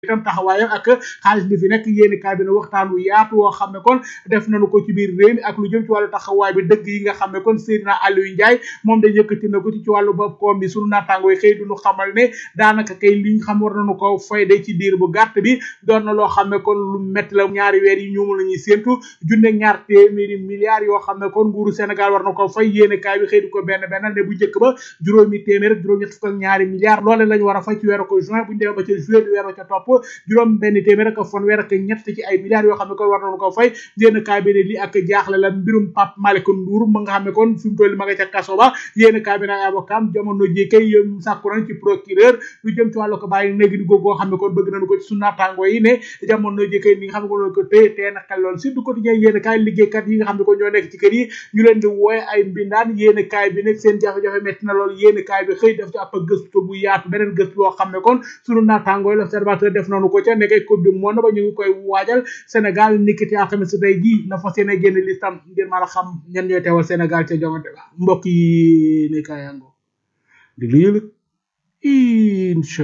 itam taxawaayam ak xaalis bi fi nekk yéeni kaay bi ne waxtaan wu yaatu woo xam ne kon def nañu ko ci biir réew mi ak lu jëm ci wàllu taxawaay bi dëgg yi nga xam ne kon Seydina Aliou Ndiaye moom da yëkkati na ko ci ci wàllu bopp koom bi sunu naataango yi xëy duñu xamal ne daanaka kay li ñu xam war nañu ko fayde ci diir bu gàtt bi doon na loo xam ne kon lu métti la ñaari weer yi ñu mu la ñuy séentu junne ñaar téeméeri milliards yoo xam ne kon nguuru Sénégal war na ko fay yéeni kaay bi xëy di ko benn benn ne bu njëkk ba juróomi téeméer ak juróom ñett fukk ak ñaari milliards loole lañ war a fay ci weeru ko juin bu ñu demee ba ca juillet di weeru ca topp juróom benn téeméer ak fanweer ak ñett ci ay milliards yoo xam ne kon war nañu ko fay yéen kaay bi ne lii ak jaaxle la mbirum Pape Malick Ndour ma nga xam ne kon fi mu toll ma nga ca kaso ba yéen kaay bi nag avocat jamono ji kay sàkku nañ ci procureur lu jëm ci wàllu ko bàyyi néegi di góor goo xam ne kon bëgg nañu ko ci su naataango yi ne jamono ji kay ni nga xam ne kon ko téye téye na xel lool surtout quotidien yéen kaay liggéeykat yi nga xam ne kon ñoo nekk ci kër yi ñu leen di wooye ay mbindaan yéen kaay bi nekk seen jafe-jafe metti na lool yéen kaay bi xëy def ci ab gëstu bu yaatu beneen gëstu boo xam ne kon sunu naataango yi l'observateur def nañu ko ca nekkay coupe du monde ba ñu ngi koy waajal Sénégal nikkiti alxames tey jii na fas yéene génn listam ngir mën a xam ñan ñooy teewal Sénégal ca jongante ba mbokk yi ne kaayango di lu yëlëg incha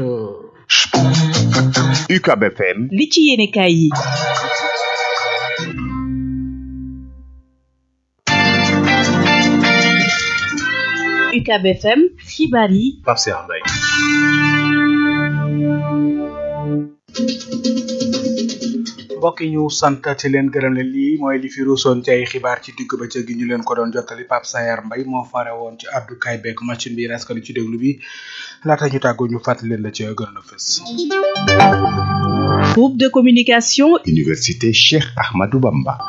UCAB FM li ci yéene kaay yi UCAB FM xibaar yi Pape Cheikh Mbaye mbokk yi ñu sant ci leen gërëm leen lii mooy li fi ruusoon ci ay xibaar ci digg ba ca gi ñu leen ko doon jottali Pape Sayar Mbay moo fare woon ci àddukaay beeg machine bi raskanu ci déglu bi laata ñu tàggoo ñu fàttali leen la ci gën a fës groupe de communication Université Cheikh Ahmadou Bamba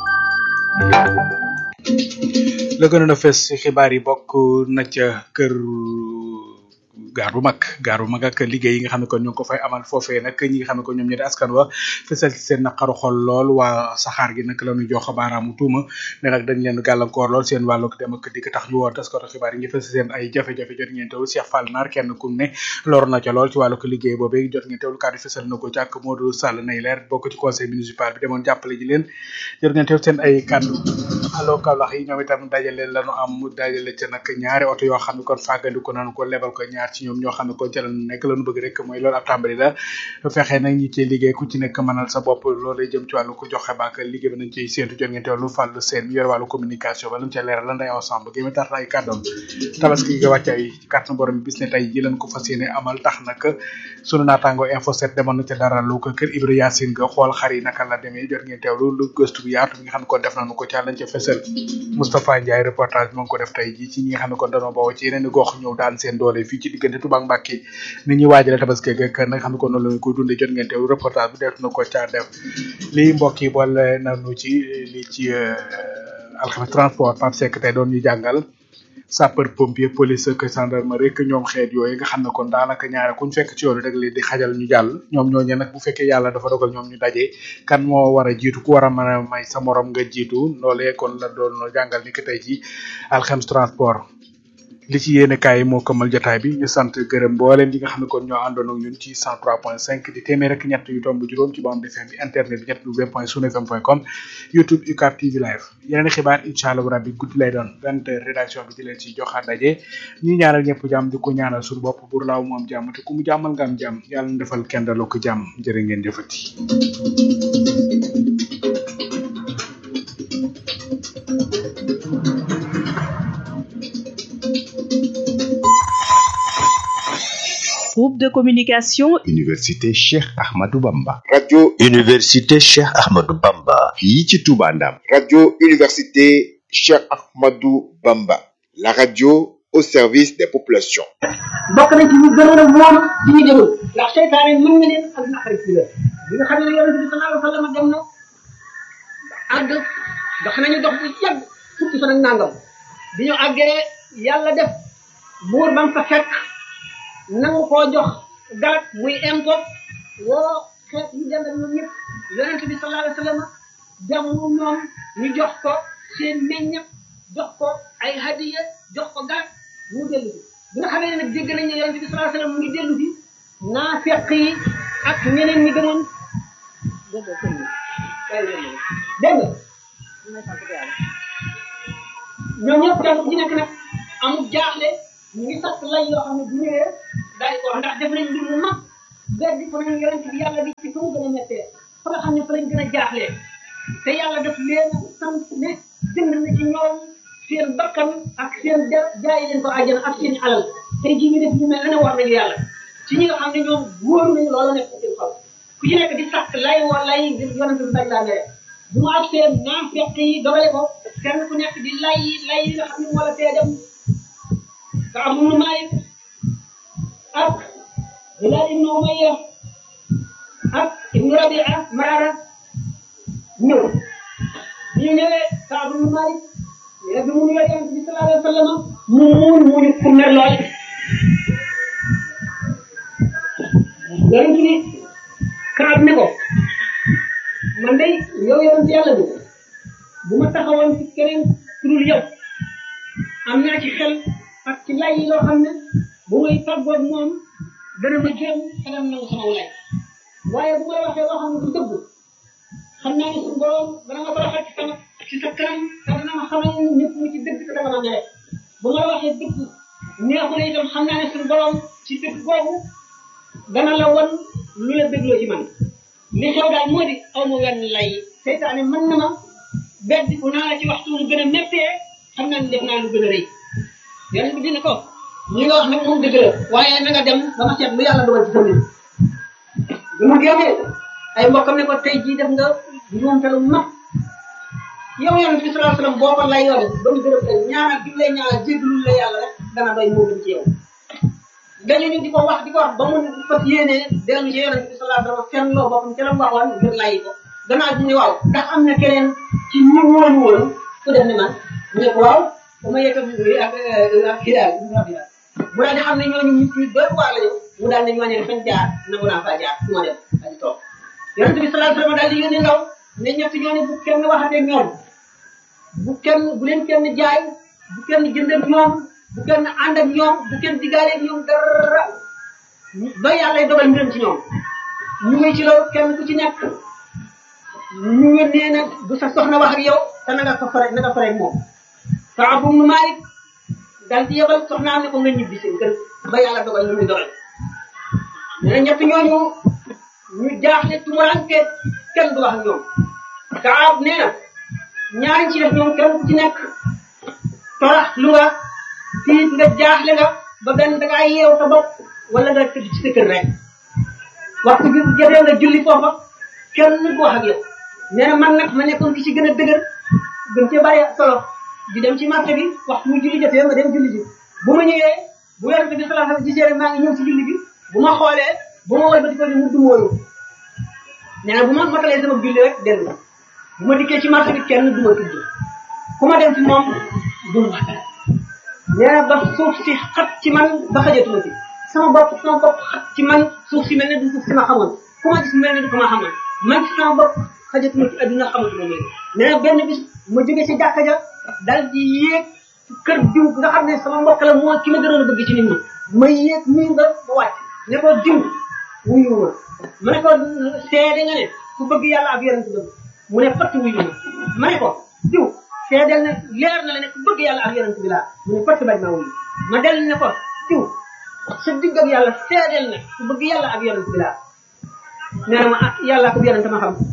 la gën a fës ci xibaar yi bokk na ca kër gaar bu mag gaar bu mag ak liggéey yi nga xam ne kon ñu ngi ko fay amal foofee nag ñi nga xam ne kon ñoom ñi di askan wa fësal ci seen naqaru xol lool waa saxaar gi nag la ñu jox baaraamu tuuma ne nag dañ leen gàllankoor lool seen wàllu dem ak dikk tax ñu woon taskatu xibaar yi ngi fës seen ay jafe-jafe jot ngeen teewlu Cheikh Fall Nar kenn ku ne lor na ca lool ci wàllu liggéey boobee jot ngeen teewlu kàddu fësal na ko ci ak Modou Sall nay leer bokk ci conseil municipal bi demoon jàppale ji leen jot ngeen teew seen ay kàddu allo Kaolack yi ñoom itam dajale lañu am mu dajale ca nag ñaari oto yoo xam ne kon fàggandiku nañu ko lebal ko ñaar ci ñoom ñoo xam ne kon ca la nekk lañu bëgg rek mooy loolu ab tàmbali la fexe nag ñi ciy liggéey ku ci nekk mënal sa bopp loolu jëm ci wàllu ko joxe baak liggéey bi nañ ciy séentu jot ngeen teewlu fàllu seen yor wàllu communication ba lañ ca leeral lan day ensemble gi mi tax ay kàddoom tabaski ga wàcc ay kàttan borom bis ne tey ji lañ ko fas yéene amal tax nag sunu naataango info 7 demoon na ca dara lu ko kër Ibra Yacine ga xool xar yi naka la demee jot ngeen teewlu lu gëstu bu yaatu bi nga xam ne kon def nañu ko ca lañ ca fesal Moustapha Ndiaye reportage bi ma ngi ko def tey ji ci ñi nga xam ne kon dañoo bawoo ci yeneen i gox ñëw daan seen doole fii ci diggante Touba ak Mbacké ni ñuy waajale tabaski ak nag xam ne kon noonu la ñu koy dundee jot ngeen teewlu reportage bi def na ko ca def lii mbokk yi boole nañu ci li ci alxames transport Pape Seck tey doon ñu jàngal sapeur pompier police ak gendarmerie rek ñoom xeet yooyu nga xam ne kon daanaka ñaare kuñ fekk ci yoon rek leen di xajal ñu jàll ñoom ñooñu nag bu fekkee yàlla dafa dogal ñoom ñu daje kan moo war a jiitu ku war a mën a may sa morom nga jiitu loolee kon la doon jàngal ni ki tey ci alxames transport li ci yéene kaay moo këmal jotaay bi ñu sant gërëm mbooleem ñi nga xam ne kon ñoo àndoon ak ñun ci 103.5 di téeméer ak ñett yu tomb juróom ci bande FM bi internet bi ñett w point sunfm point com youtube UCAB TV live yeneen xibaar incha allah rabbi guddi lay doon vingt heures rédaction bi di leen ci joxaat daje ñi ñaanal ñëpp jàmm di ko ñaanal suñu bopp bur laaw moom jàmm te ku mu jàmmal nga am jàmm yàlla na defal kenn daloo ko jàmm jërë ngeen jëfati groupe de communication Université Cheikh Ahmadou Bamba radio Université Cheikh Ahmadou Bamba fii ci Touba Ndam radio université Cheikh Ahmadou Bamba la radio au service des populations bokk na ci ñu gënoon a moom ci ñu demul ndax seytaane mën na leen ak naqari ci la bi nga xam ne yonente bi sallallahu alayhi wa sallam dem na àgg dox nañu dox bu yàgg fukki fan ak nangam bi ñu àggee yàlla def buur ba mu fa fekk nangu koo jox garab muy impo woo xeet ñu dem ak ñoom ñëpp yonente bi sallallahu alayhi wa sallam jamu ñoom ñu jox ko seen meññat jox ko ay hadiya jox ko garab mu dellu si bi nga xamee ne nag dégg nañ ne yonente bi sallallahu alayhi wa sallam mu ngi dellu si naafeq yi ak ñeneen ñi gëmoon dégg nga dégg nga ñoom ñëpp kenn ku ci nekk nag amul jaaxle ñu ngi sakk lay yoo xam ne bu ñëwee daal di ko wax ndax def nañ mbir mu mag beddi ko nañ yonent bi yàlla bi ci fa mu gën a mettee fa nga xam ne fa lañ gën a jaaxlee te yàlla daf leen sant ne jënd na ci ñoom seen bakkan ak seen ja jaay leen ko àjjana ak seen alal tey jii ñu def ñu mel ne war nañu yàlla ci ñi nga xam ne ñoom wóor nañu loolu nekk seen xol ku ci nekk di sàkk lay woo lay ngir yonent bi bañ laa mere bu mu ak seen naam fekk yi dogale ko kenn ku nekk di lay lay yi nga xam ne moo la tee dem ka am nu Maalik ak Hilaal ibnu Umayya ak ibnu Rabia Marara ñëw bi ñu ñëwee ka am nu Maalik mais bi mu nuyoo yonent bi sallallahu alayhi wa sallam mu muun muñu ku mer lool yonent bi kaab ne ko man day yow yonent yàlla bi bu ma taxawoon ci keneen ku dul yow am naa ci xel ak ci lay yi loo xam ne bu may tàggoog moom dana ma jéem xelam nangu sama lay waaye bu ma la waxee loo xam ne du dëgg xam naa ne suñu borom dana ma baraxal ci sama ci sa kanam te dana ma xamal ñëpp mu ci dëgg te dama ma mere bu ma la waxee dëgg neexu na itam xam naa ne suñu borom ci dëgg boobu dana la won lu la dégloo ci man li xew daal moo di aw ma wenn lay seytaane mën na ma bedd bu naa la ci waxtu mu gën a méttee xam naa ne def naa lu gën a rëy yonent bi dina ko li nga wax nag moom dëgg la waaye na nga dem ba ma seet lu yàlla dogal ci sa mbir bi mu génnee ay mbokkam ne ko tey jii def nga njuumte lu mag yow yonent bi sallallahu alayhi wasallam boo ko lay yore ba mu gërëm leen ñaanal bi mu lay ñaanal jéggalul la yàlla rek dana doy moo gën ci yow dañu ñu di ko wax di ko wax ba mu fas yéenee dellu ci yonent bi sallallahu alayhi wasallam fenn loo boppam ca la mu waxoon ngir lay ko gannaaw bi ne waaw ndax am na keneen ci ñu wóolu woon ku def ne man mu ne ko waaw ba ma yëkkati ak ak xidaal mu daal di xam ne ñooñu nit ñi doy waar lañu mu daal ne ñooñu fañ jaar nangu naa faa jaar su ma dem daal di toog yonent bi sallallahu alayhi wasallam daal di yónni ndaw ne ñett ñooñu bu kenn waxatee ñoom bu kenn bu leen kenn jaay bu kenn jënd ak ñoom bu kenn ànd ak ñoom bu kenn digaale ak ñoom dara ba yàlla dogal mbiram ci ñoom ñu ngi ci loolu kenn ku ci nekk ñu ngi nee na bu sa soxna wax ak yow te na nga ko fare na nga fare ak moom Kaab ibn Maalik dal di yebal soxnaam ne ko nga ñibbi seen kër ba yàlla dogal lu muy dogal nee na ñett ñooñu ñu jaaxle tumuranke kenn du wax ak ñoom Kaab nee na ñaari ci def ñoom kenn ku ci nekk torax lu nga tiit nga jaaxle nga ba benn da ngaa yeew sa bopp wala nga tëdd ci sa kër rek waxtu bi jotee nga julli foofa kenn du wax ak yow nee na man nag ma nekkoon ki ci gën a dëgër gën cee bari solo di dem ci marché bi waxtu mu julli jotee ma dem julli ji bu ma ñëwee bu yonent bi sallallahu alayhi wasallam gisee rek maa ngi ñëw ci julli bi bu ma xoolee bu ma wëlbati ko ni mu dumóoyu nee na bu ma motalee sama julli rek dellu bu ma dikkee ci marché bi kenn du ma tudd ku ma dem ci moom du ma nee na ba suuf si xat ci man ba xajatuma ci sama bopp sama bopp xat ci man suuf si mel ne du suuf si ma xamoon ku ma gis mel ne du ko ma xamoon man ci sama bopp xajatuma ci adduna xamatuma léegi nee na benn bis ma jóge ci jàkka ja dal di yéeg kër diw nga xam ne sama mbokk la moo ki ma gënoon a bëgg ci nit ñi ma yéeg miir nga ba wàcc ne ko diw wuyu ma ma ne ko seede nga ne ku bëgg yàlla ak yonent bëgg mu ne fatt wuyu ma ma ne ko diw seedeel ne leer na la ne ku bëgg yàlla ak yonent bi laa mu ne fatt bañ ma wuyu ma del ne ko diw sa digg ak yàlla seedeel ne ku bëgg yàlla ak yonent bi laa nee na ma ah yàlla ko yonent ma xam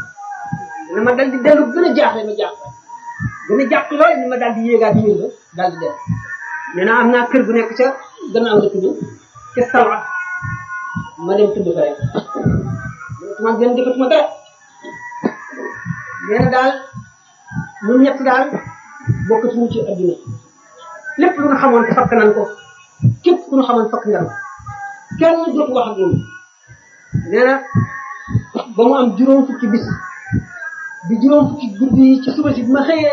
ne ma dal di dellu gën a jaaxle ma jaaxle gën a jàpp lool ni ma daal di yéegaat yéen la daal di dem nee naa am naa kër gu nekk ca gannaaw dëkk bi ca Salwa ma dem tëdd fa rek man gën defatuma dara nee na daal ñun ñett daal bokkatuñu ci adduna lépp lu nga xamoon te fakk nan ko képp ku ñu xamoon fakk nga kenn dootu wax ak ñoom nee na ba mu am juróom fukki bis di juróom fukki guddi yi ci suba si bi ma xëyee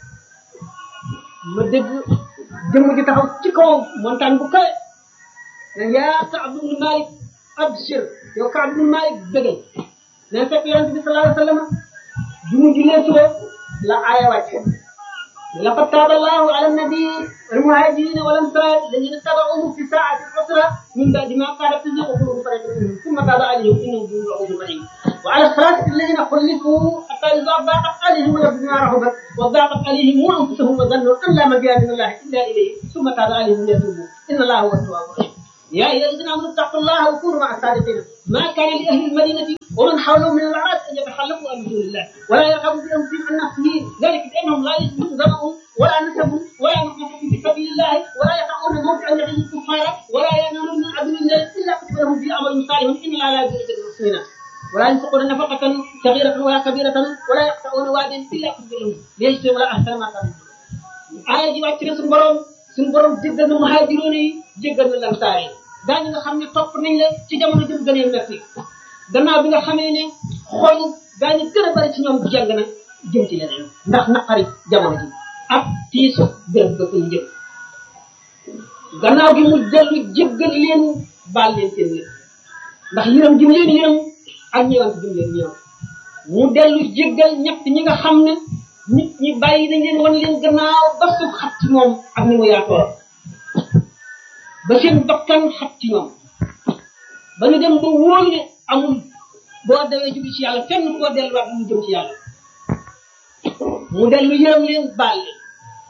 ma dégg jëmm ji taxaw ci kaw montagne bu kawe ne yaa Kaab ibn Malik abshir yow Kaab ibn Malik bëggal ne fekk yonente bi sallallahu alayhi wa sallam bi mu jullee suba la aaya wàcce لقد تاب الله على النبي والمهاجرين والانصار الذين اتبعوه في ساعة العسرة من بعد ما قال تزيغ قلوب فريق منهم ثم تاب عليهم انه بهم رؤوف رحيم وعلى الثلاثة الذين خلفوا حتى إذا ضاقت عليهم الأرض بما رحبت وضاقت عليهم وأنفسهم وظنوا أن لا ملجأ من الله إلا إليه ثم تاب عليهم ليتوبوا إن الله هو التواب الرحيم يا أيها الذين آمنوا اتقوا الله وكونوا مع الصادقين ما كان لأهل المدينة ومن حولهم من الأعراب أن يتخلفوا عن رسول الله ولا يرغبوا بأنفسهم عن نفسه ذلك بأنهم لا يجدون ذمهم ولا نسبهم ولا مخافة في سبيل الله ولا يقعون موقعا يغيظ الكفار ولا ينالون من عدو الله إلا كتب لهم في عمل صالح إن الله لا يجزي المحسنين ولا ينفقون نفقة صغيرة ولا كبيرة ولا يقطعون واديا إلا كتب لهم ليجزي ولا أحسن ما كانوا aaya ji wàcc na suñu borom suñu borom jéggal na muhaajiroon yi jéggal na lamsaar yi daañu nga xam ne topp nañ la ci jamono jëm gënee metti gannaaw bi nga xamee ne xool daañu gën a bari ci ñoom jàng na jëm ci leneen ndax naqari jamono ji ak tiisu bërëb ba koy jëm gannaaw gi mu dellu jéggal leen baal leen seen lépp ndax yërëm jëm leen yërëm ak ñëwant jëm leen ñëw mu dellu jéggal ñett ñi nga xam ne nit ñi bàyyi nañ leen wan leen gannaaw ba suuf xat ci moom ak ni mu yaatoo ba seen bakkan xat ci ñoom ba ñu dem ba wóor ne amul boo dawee jóge ci yàlla fenn koo delluwaat mu jëm ci yàlla mu dellu yërëm leen baal leen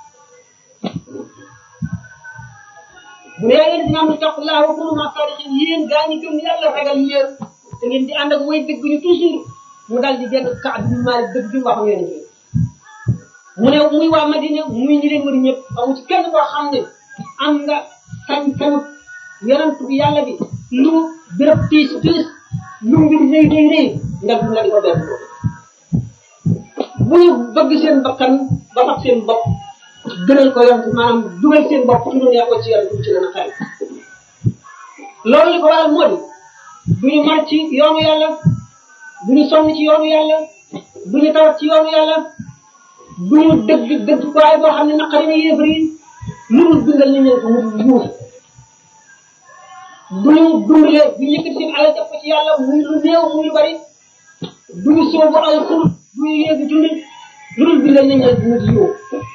mu ne leen dina am taqullah wa kunu ma sadiqin yéen gaa ñi gëm yàlla ragal leen te ngeen di ànd ak way dëgg ñu toujours mu dal di génn kaab bi maalik dëgg bi wax ngeen mu ne muy waa Madina muy ñi leen wër ñëpp amu ci kenn koo xam ne am nga sañ-sañ yonent bi yàlla bi lu béréb tiis tiis lu mbir rëy rëy rëy nga dum la di ko def bu ñu bëgg seen bakkan ba fab seen bopp gënal ko yonent maanaam dugal seen bopp ci lu neex ko ci yonent bi ci gën a xel loolu li ko waral moo di du ñu mar ci yoonu yàlla du ñu sonn ci yoonu yàlla du ñu tawat ci yoonu yàlla du ñu dëgg dëgg waaye boo xam ne naqari na yéefar yi lu mu dundal nañ leen ko mu yuux du ñu dundale du ñu yëkkati seen alal def ko ci yàlla muy lu néew muy lu bari du ñu soobu ay xur du ñu yéegi julli lu dul dundal nañ leen mu yuux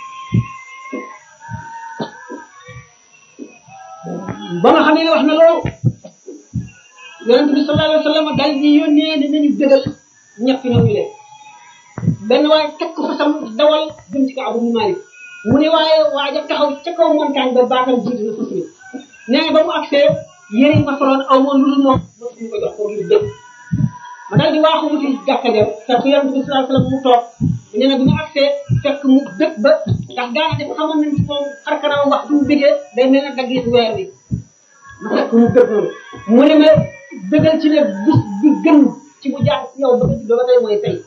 ba nga xam ne wax na loolu yonent bi sallallahu alayhi wa sallam dal di yónnee ne nañu dëgal ñett ñooñu leen benn waaye teg ko fa sam dawal jëm ci Kaabu mu Maalik mu ne waaye waaja taxaw ca kaw montagne ba baatam jiitu na fas mi nee na ba mu agsee yére yi ma soloon aw ma lu dul moom ma suñu ko jox ko ngir dëgg ma daal di waaxu wuti jàkka ja fekk yonent bi sallallahu alayhi wa sallam mu toog nee na bi mu agsee fekk mu dëkk ba ndax daana def xamoon nañ ci moom xar kanam wax bu mu bëggee day mel ne dagg weer bi ma fekk mu dëgg noonu mu ne ma dëggal ci ne bis bi gën ci bu jaar ci yow ba nga juddoo ba tey mooy tey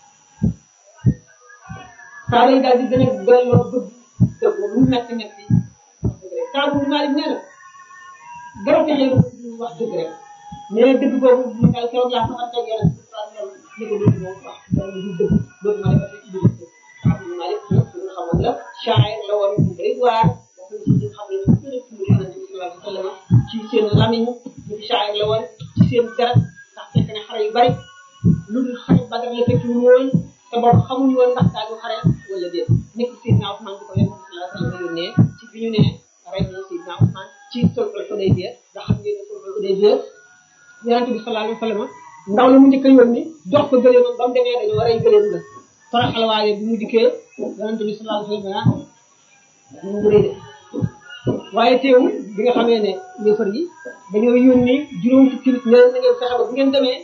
saa yi daal di gën a delloo bëgg dëgg lu metti metti saa bu Maalik nee na dara fexe wax dëgg rek nee na dëgg boobu ñu daal keroog laa fa ak yàlla ni ko dëgg boobu wax dara du dëgg dootu ma defati ci biir saa bu Maalik ñu xamoon la shaayir la woon bu bëri waar wax na ci ñi xam ne ñu gën a tudd yonent bi sallallahu alayhi wa sallam ci seen lamiñ ñu shaayir la woon ci seen dara ndax fekk na xare yu bari lu dul xare Badar la fekk ñu woon te boobu xamuñu woon ndax daañu xare wala déet nekk Seydina Ousmane di ko yonent bi sallallahu alayhi wa sallam yónnee ci bi ñu ne rey na Seydina Ousmane ci sulhul Hudaybiya nga xam ngeen ne sulhul Hudaybiya yonent bi sallallahu alayhi wa sallam ndaw la mu njëkk a yónni jox ko gëléem ba mu demee dañoo rey gëléem nga toroxal waaye bi mu dikkee yonent bi sallallahu alayhi wa sallam ah mu rëy de waaye teewul bi nga xamee ne yëfar yi dañoo yónni juróom fukki nit ne na ngeen fexe ba bu ngeen demee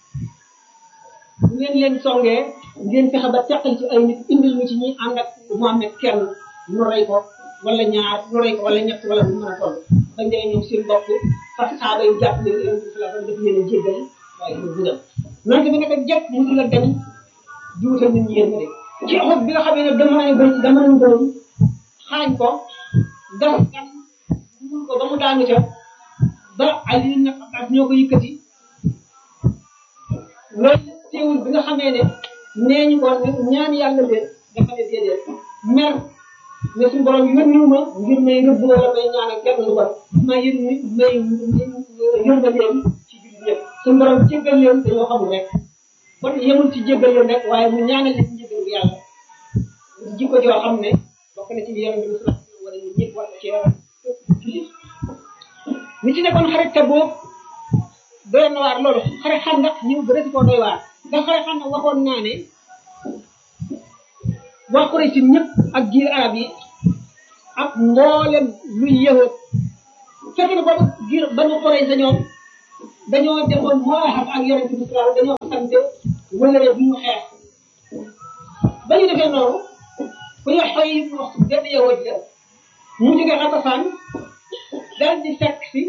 bu ngeen leen songee ngeen fexe ba teqal ci ay nit indil ñu ci ñi ànd ak Muhammad kenn ñu rey ko wala ñaar ñu rey ko wala ñett wala bu mën a toll bañ demee ñoom seen bopp fas saaba yu jàpp leen yonent bi sallallahu alayhi wa sallam daf leen a jéggal waaye du bu dem nante bi naka jëkk mu la dem juutal nit ñi yéen de ci xob bi nga xamee ne dama nañ bañ dama nañ bañ xaañ ko gas gas dugal ko ba mu daanu ca ba Ali nag Abbas ñoo ko yëkkati loolu teewul bi nga xamee ne nee ñu ko ñaan yàlla leen dafa ne déedéet mer ne suñu borom yónniwu ma ngir may rëbb wala may ñaan ak kenn lu bon ma yën ni may yërmal leen ci jullit ñëpp suñu borom jéggal leen dañoo xamul rek kon yemul ci jéggal leen rek waaye mu ñaanal leen njéggal yàlla jikko joo xam ne bokk na ci li yonent bi sallallahu alayhi wa sallam wala ñu ñëpp war na ci jullit ñi ci nekkoon xarit te boobu doy na waar loolu xare xam ndax ñëw ba rëdd koo doy waar ndax xare xam ndax waxoon naa ne waa Quraysh ñëpp ak giir arab yi ak mboolem luy yëhoot fekk na boobu giir banu xorey sa ñoom dañoo defoon mooxam ak yonente bi sallallahu dañoo sante wëlëre bu ñu xeex ba ñu defee noonu ku ñu xoy wax benn yahud la mu jóge Xatafaan dal di fekk si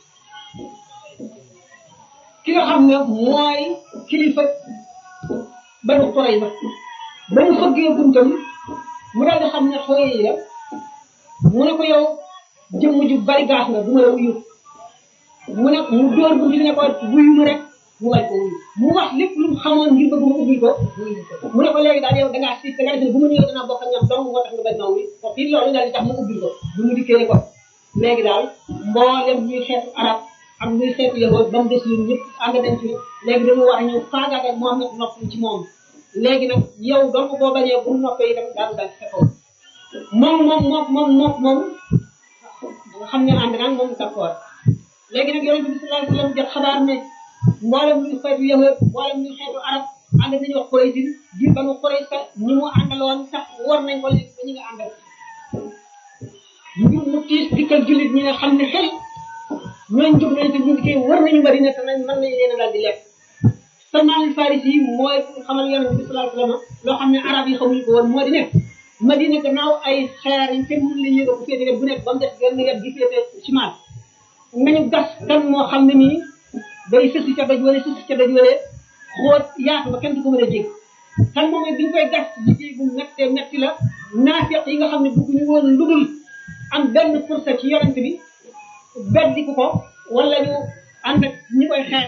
ki nga xam ne mooy kilifa banu xorey ba ba mu fëggee buntam mu daal di xam ne xooy yi la mu ne ko yow jëmm ju bari gaas nga du ma la wuyu mu ne mu dóor bu ne ko wuyu mu rek mu wañ ko wuyu mu wax lépp lu mu xamoon ngir bëgg mu ubbil ko mu ne ko léegi daal yow da ngaa siif da nga defe bu ma ñëwee danaa bokk ak ñoom dong moo tax nga bañ ma wuyu ko fii loolu daal di tax mu ubbil ko bu mu dikkee ne ko léegi daal mboolem ñuy xeetu arab ak ñuy xeetu yahood ba mu des ñun ñëpp ànd nañ ci léegi dañu war a ñëw faagaagal Muhammad nopp ci moom léegi nag yow donc boo bañee bu noppee itam daal daal sa kaw moom moom moom moom moom moom nga xam ne ànd naa moom d'accord léegi nag yonente bi sallallahu alayhi wasallam jot xabaar ne mboolem luy xeetu yahud mboolem luy xeetu arab ànd nañu wax Quraysh di banu Quraysh sax ñi mu àndaloon sax war nañ ko léegi ba ñu nga àndal ñu mu tiis dikkal jullit ñi nga xam ne xel ñooñ jóg nañ te ñu ngi koy war nañu bari ne te nañ mën nañ leen a daal di lekk Salman al Farisi yi mooy xamal yonente bi sallallahu alayhi wasallam loo xam ne arab yi xamuñu ko woon moo di ne Madina gannaaw ay xeer yi kenn mënu la yëga bu féete bu nekk ba mu def benn wet gi féete cimal nañu gas kan moo xam ne nii day sësi ca doj wala sësi ca doj wala xoot yaatu ba kenn du ko mën a jég kan moom bi ñu koy gas liggéey bu mettee metti la naafeq yi nga xam ne bëgguñu woon lu dul am benn pourcent ci yonent bi beddiku ko wala ñu ànd ak ñi koy xeex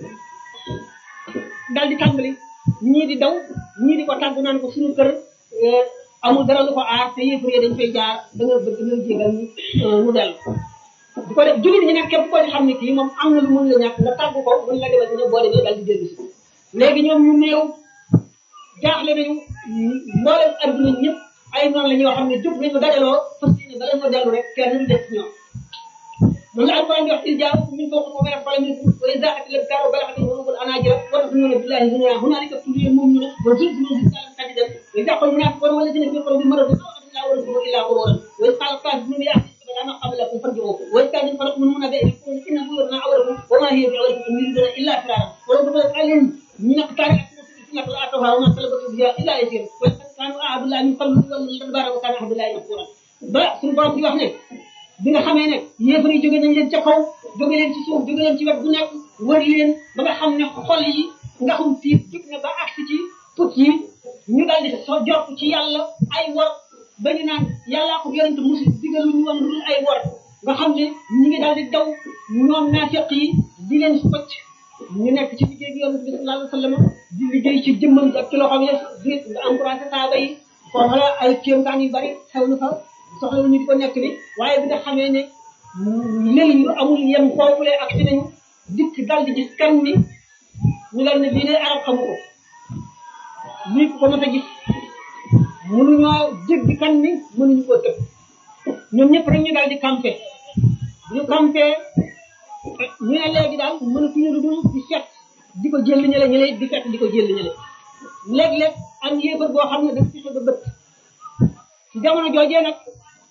dal di tàmbali ñii di daw ñii di ko tàggu naan ko suñu kër amul dara lu ko aar te yëfër yi dañ fay jaar da nga bëgg nga jégal mu dellu di ko def jullit ñi nag képp koo di xam ne kii moom am na lu mun la ñàkk nga tàggu ko mun la demal dina boo demee dal di dellu si léegi ñoom ñu néew jaaxle nañu mboolem adduna ñëpp ay noonu la ñoo xam ne jóg nañu dajaloo fas yéene bala ñoo dellu rek kenn du des ñoom mun la alquran di wax il jaaw min fawqa ko wala fala min wa izaqati lab karo bala xati wala anajira wa tafnuna billahi dunya hunalika tuliya mu'minuna wa zulzulu zilzalan shadidan wa yaqul munafiquna walladhina fi qulubihim maradun la warzuqu illa ghururan wa qala kafirun ya أنا قبلكم فارجعوا وإذ كان فرق من هنا بين يقول إن بيوتنا عوركم وما هي بعوركم يريدون إلا فرارا ولو دخلت عليهم من اقتال الفتنة لآتوها وما طلبتم بها إلا يسير ولقد كانوا أعبد الله من قبل والله الأدبار وكان عبد الله مغفورا ba suñu borom di wax ne bi nga xamee ne yéefar yi jóge nañ leen ca kaw jóge leen ci suuf jóge leen ci wet bu nekk wër leen ba nga xam ne xol yi nga xam tiit jug na ba agsi ci put yi ñu daal di so jot ci yàlla ay wor ba ñu naan yàllaa ko yonente musi digalu ñu woon dul ay wor nga xam ne ñu ngi daal di daw ñoom naafiq yi di leen focc ñu nekk ci liggéey bi yonente bi sallallahu alayhi wa sallam di liggéey ci jëmmam ak ci loxoom yi di nga encouragé saaba yi foofu la ay kéemtaan yu bari xew na fa soxla ñu di ko nekk ni waaye bi nga xamee ne léegi ñu amul yem foofule ak ci nañu dikk dal di gis kan ni ñu dal ne bii de arab xamu ko lii ko mën a gis mënuñoo jéggi kan ni mënuñu koo tëb ñoom ñëpp rek ñu daal di campé ñu campé ñu ne léegi daal mënatuñu lu dul di seet di ko jël ñële ñële di fekk di ko jël ñële léeg-léeg am yéefar boo xam ne dafa fexe ba bët ci jamono joojee nag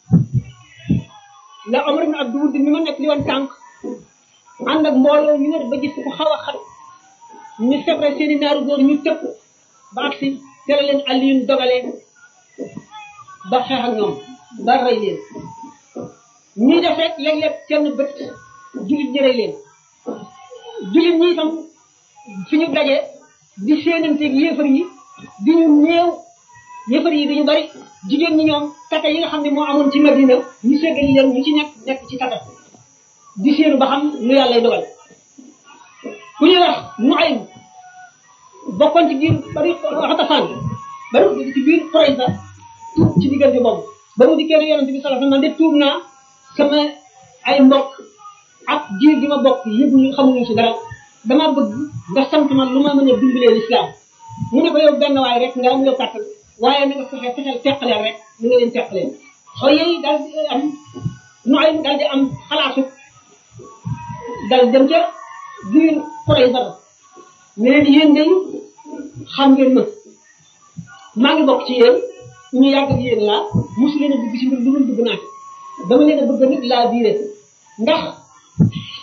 la Omar ibn Abdou Wudd mi ma nekk li woon tànk ànd ak mbooloo ñu wër ba gis ko xaw a xat ñu sebre seen i naaru góor ñu tëpp ba agsi tere leen Aliyun dogalee ba xeex ak ñoom ba rey leen ñuy def rek léeg-léeg kenn bët jullit ñi rey leen jullit ñi itam fi ñu daje di séenanteeg yéefar yi di ñu néew yéefar yi dañu bari jigéen ñi ñoom tata yi nga xam ne moo amoon ci Madina ñu seggali leen ñu ci nekk nekk ci tata di séenu ba xam lu yàlla dogal ku ñuy wax nu ay bokkoon ci biir bari xatafaan bari ci biir Qurayza tuub ci diggante boobu ba mu dikkee ne yonente bi sallallahu alayhi wasallam de tuub naa sama ay mbokk ak jiir gi ma bokk yëguñu xamuñu ci dara dama bëgg nga sant ma lu ma mën a dimbalee lislaam mu ne ko yow benn waay rek nga am yow kàttan waaye na nga fexe fexeel teqaleen rek ni nga leen teqaleen xaw yooyu daal di am nu ay daal di am xalaatu dal dem ca biir Qurayza ne leen yéen day xam ngeen ma maa ngi bokk ci yéen ñu yàgg ak yéen laa mosu leen a dugg ci mbir lu dul dugg naa ci dama leen a bëgg nit laa biire ndax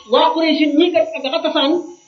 waa Quraysh ñi kat ak Xatafaan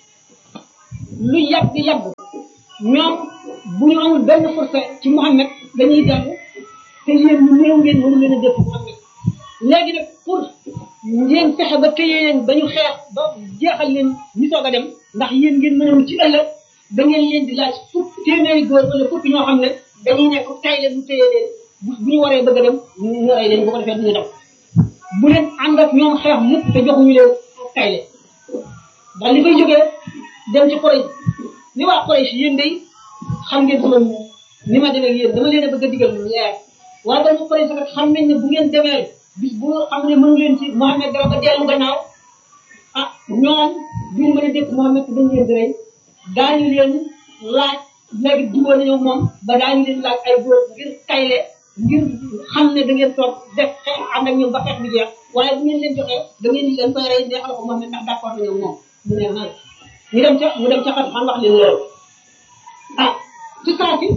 lu yàgg yàgg ñoom bu ñu amul benn force ci Muhammad dañuy dellu te yéen ñu néew ngeen mënu leen a def Muhammad léegi nag pour ngeen fexe ba téye leen ba ñu xeex ba jeexal leen ñu soog a dem ndax yéen ngeen mënoon ci ëllëg da ngeen leen di laaj fukk téeméeri góor wala fukki ñoo xam ne dañuy nekk tay leen ñu téye leen bu bu ñu waree bëgg a dem ñu rey leen bu ko defee duñu dem bu leen ànd ak ñoom xeex mukk te joxuñu leen tay leen daal li fay jógee dem ci Quraysh ni waa Quraysh yéen day xam ngeen sama ni ma demee ak yéen dama leen a bëgg a digal lu leer waaye ba mu Quraysh kat xam nañ ne bu ngeen demee bis bu xam ne mënu leen ci Muhammad dara ba dellu gannaaw ah ñoom duñu mën a dégg Muhammad dañ leen di rey daañu leen laaj léegi jubóo nañoo moom ba daañu leen laaj ay góor ngir tayle ngir xam ne da ngeen toog def xeex ànd ak ñoom ba xeex bi jeex waaye bu ngeen leen joxee da ngeen leen koy rey neexal ko Muhammad ndax d'accord nañoo moom mu ne ah ñu dem ca mu dem ca xat xam wax leen loolu ah ci saa si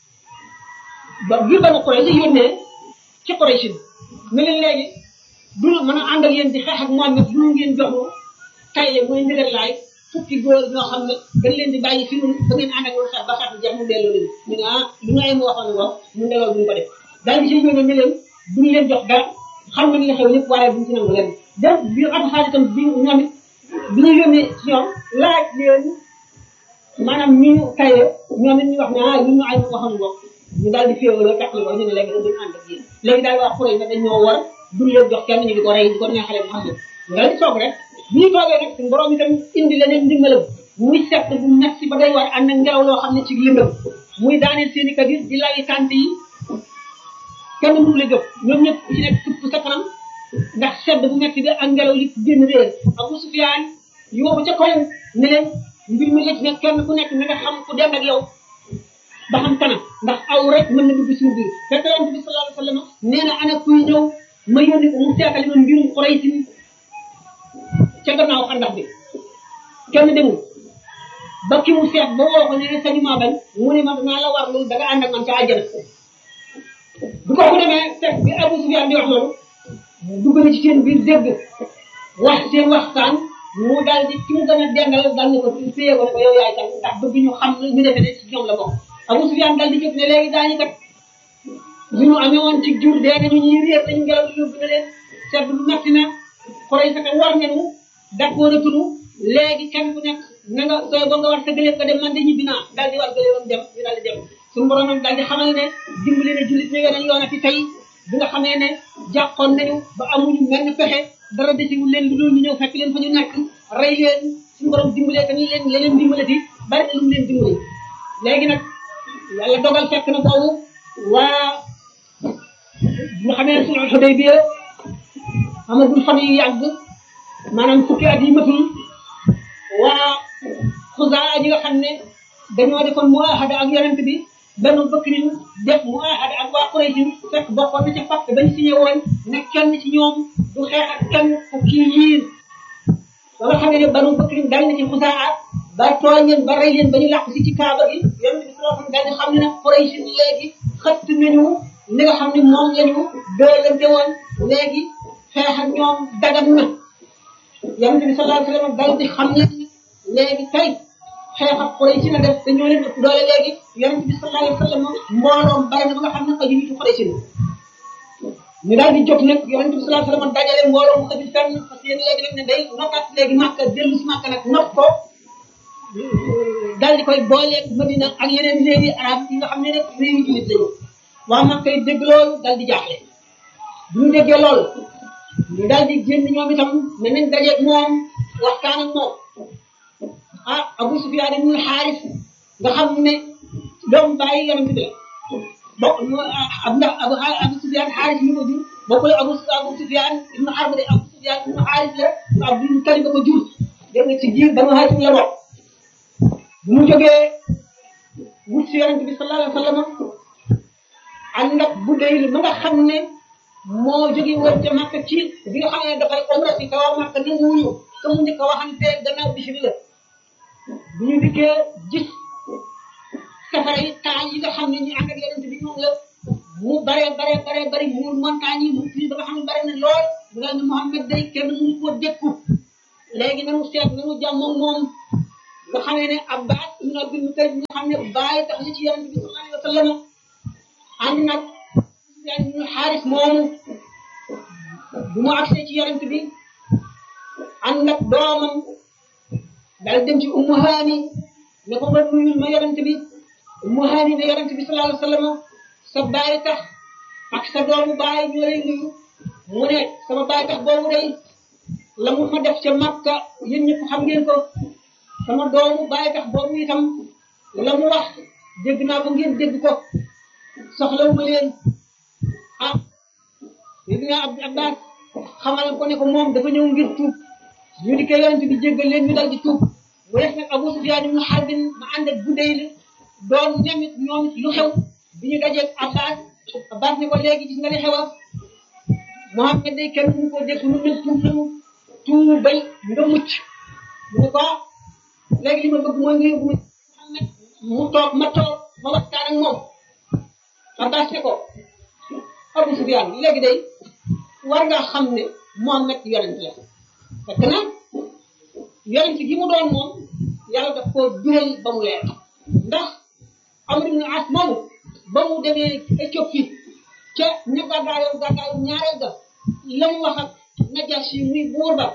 ba biir ba na Quraysh la yónnee ci Quraysh ne leen léegi du mën a ànd ak yéen di xeex ak Muhammad du ngeen joxu tayle mooy ndigal laay fukki góor ñoo xam ne dañ leen di bàyyi fi mu ba ngeen ànd ak ñoom xeex ba xeex bi jeex mu delloo leen ñu ne ah lu nga yem waxoon wax ñu delloo duñ ko def daal di si yónnee ne leen duñ leen jox dara xam nañ li xew lépp waaye duñ ci nangu leen donc bi at xaalis itam bi ñoom it bi ñu yónnee ci ñoom laaj leen maanaam ñu tayle ñoom it ñu wax ne ah lu ñu ay waxoon wax ñu daal di féewaloo tax ko ñu ne léegi dañ ànd ak yéen léegi daal waa Quraysh ne dañ ñoo war duñ leen jox kenn ñu di ko rey di ko neexale bu xam ne ñu daal di soog rek bi ñu toogee nag suñu borom itam indi leneen ndimbalam muy sett bu metti ba day war ànd ak ngelaw loo xam ne ci lëndëm muy daaneel seen i kabir di layi tànt yi kenn mënu la jóg ñoom ñëpp ku ci nekk tupp sa kanam ndax sedd bu metti bi ak ngelaw li génn réer Abu Sufyaan yóbbu ca kaw ne leen mbir mi lëj ne kenn ku nekk na nga xam ku dem ak yow ba xam kanam ndax aw rek mën na dugg suñu biir fekk yonent bi sallallahu alayhi wa sallam nee na ana kuy ñëw ma yónni ko mu seetali ma mbirum Quraysh ca gannaaw xandax bi kenn demul ba ki mu seet ba woo ko ne sañu maa bañ mu ne ma naa la war loolu da nga ànd ak man ca àjjana bu ko ku demee fekk bi Abu Sufyaan di wax loolu dugg na ci seen biir dégg wax seen waxtaan mu daal di ki mu gën a dengal daal ne ko téye ko ne ko yow yaay kan ndax bëgg ñu xam ñu defe ne ci ñoom la bokk Abu Sufyaan daal di jóg ne léegi daañu kat li ñu amee woon ci jur dee nañu ñuy réer nañu ngelaw li yóbbu na leen seet bu metti na Quraysh sa war nañu d'accord a tunu léegi kenn ku nekk na nga sooy ba nga war sa gëléem nga dem man de ñibbi naa daal di war gëléemam dem ñu daal di dem suñu borom nag daal di xamal ne dimbali na jullit ne yeneen yoon ci tey bi nga xamee ne jàqoon nañu ba amuñu menn pexe dara desiwul leen lu dul ñu ñëw fekk leen fa ñu nekk rey leen suñu borom dimbalee tamit leen leneen dimbalati bari na lu mu leen dimbali léegi nag yàlla dogal fekk na boobu waa nga xamee sulhul Hudaybiya amagul fan yu yàgg maanaam fukki at yi matul waa xusaa ñi nga xam ne dañoo defoon muahada ak yonent bi benn bëkk nañu def muahada ak waa Quraysh fekk bokkoon na ca pacte bañ signé woon ne kenn ci ñoom du xeex ak kenn fukki yiir ba nga xam ne banu bëkk nañu dal na ci xusaa ba tooñ leen ba rey leen ba ñu làq si ci kaaba gi yonent bi sallallahu alayhi wasallam daal di xam ne nag Quraysh léegi xëtt nañu li nga xam ne moom lañu doolante woon léegi xeex ak ñoom dagan na yonent bi sallallahu alayhi wasallam daal di xam ne léegi tey xeex ak Quraysh na def te ñoo leen ëpp doole léegi yonent bi sallallahu alayhi wasallam mbooloom bari na ba nga xam ne xaju ñu ci Quraysh ñu daal di jóg nag yonent bi sallallahu alayhi wasallam dajale mbooloo mu xajul fenn parce que yéen léegi nag ne day nokkat léegi Makka dellu si Makka nag not ko daal di koy booleeg Madina ak yeneen réewi arab yi nga xam ne rek réewi jullit lañu waa Makka yi dégg loolu daal di jaaxle bu ñu déggee loolu ñu daal di génn ñoom itam ne nañ dajeeg moom waxtaan ak moom ah Abu Sufyaan ibn Xaaris nga xam ne doomu bàyyi yonent bi la bokk ab ndax Abu Abu Sufyaan Xaaris ñu ko jur bokkul Abu Abu Sufyaan ibn Harb de Abu Sufyaan ibn Xaaris la Abdul Mutalib ba ko jur dégg nga ci biir Banu Haashim la bokk bu mu jógee wut si yonent bi sallallahu alayhi wa sallam ànd ak bu dee ba nga xam ne moo jóge woon ca Makka ci bi nga xam ne dafay umra si kaw Makka ni wuñu ka mu njëkk a waxante gannaaw bishri la bu ñu dikkee gis safara yi taal yi nga xam ne ñu ànd ak yonent bi ñoom la mu bare bare bare bari muur montagne yi mu fii ba nga xam ne bare na lool nga ne Muhammad day kenn mënu koo dékku léegi nanu seet nanu jàmmoog moom nga xamee ne Abbas ibn Abdul Muttalib nga xam ne bàyyi tax na ci yonent bi sallallahu alayhi wa sallam ànd nag Sufyaan ibn Xaaris moomu bu mu agsee ci yonent bi ànd ak doomam daal dem ci Ummu Haani ne ko nga nuyul ma yonent bi Ummu Haani ne yonent bi sallallahu alayhi wa sallam sa bàyyi tax ak sa doomu bàyyi ñu lay nuyu mu ne sama bàyyi tax boobu day la mu ma def ca Makka yéen ñëpp xam ngeen ko sama doomu bàyyi tax boobu itam la mu wax dégg naa ko ngeen dégg ko soxlawu ma leen ah dégg naa Abdou Abbas xamal ko ne ko moom dafa ñëw ngir tuub ñu di ko yonent bi jéggal leen ñu dal di tuub mu def nag Abu Sufyaan ibn Harb ma ànd ak Budayl doon ñamit ñoom lu xew bi ñu dajeeg Abbas Abbas ne ko léegi gis nga li xewa Muhammad day kenn mënu ko def lu mel tuub nañu tuubal nga mucc mu ne ko léegi li ma bëgg mooy nga yóbbu ma mu toog ma toog ma waxtaan ak moom Abbas ne ko Abu Sufyaan léegi day war nga xam ne Muhammad yonent la fekk na yonent gi mu doon moom yàlla daf koo biral ba mu leer ndax Amr ibn As moomu ba mu demee Éthiopie ca ña gàddaayoon gàddaayu ñaareel ga la mu wax ak Najaasi muy buur ba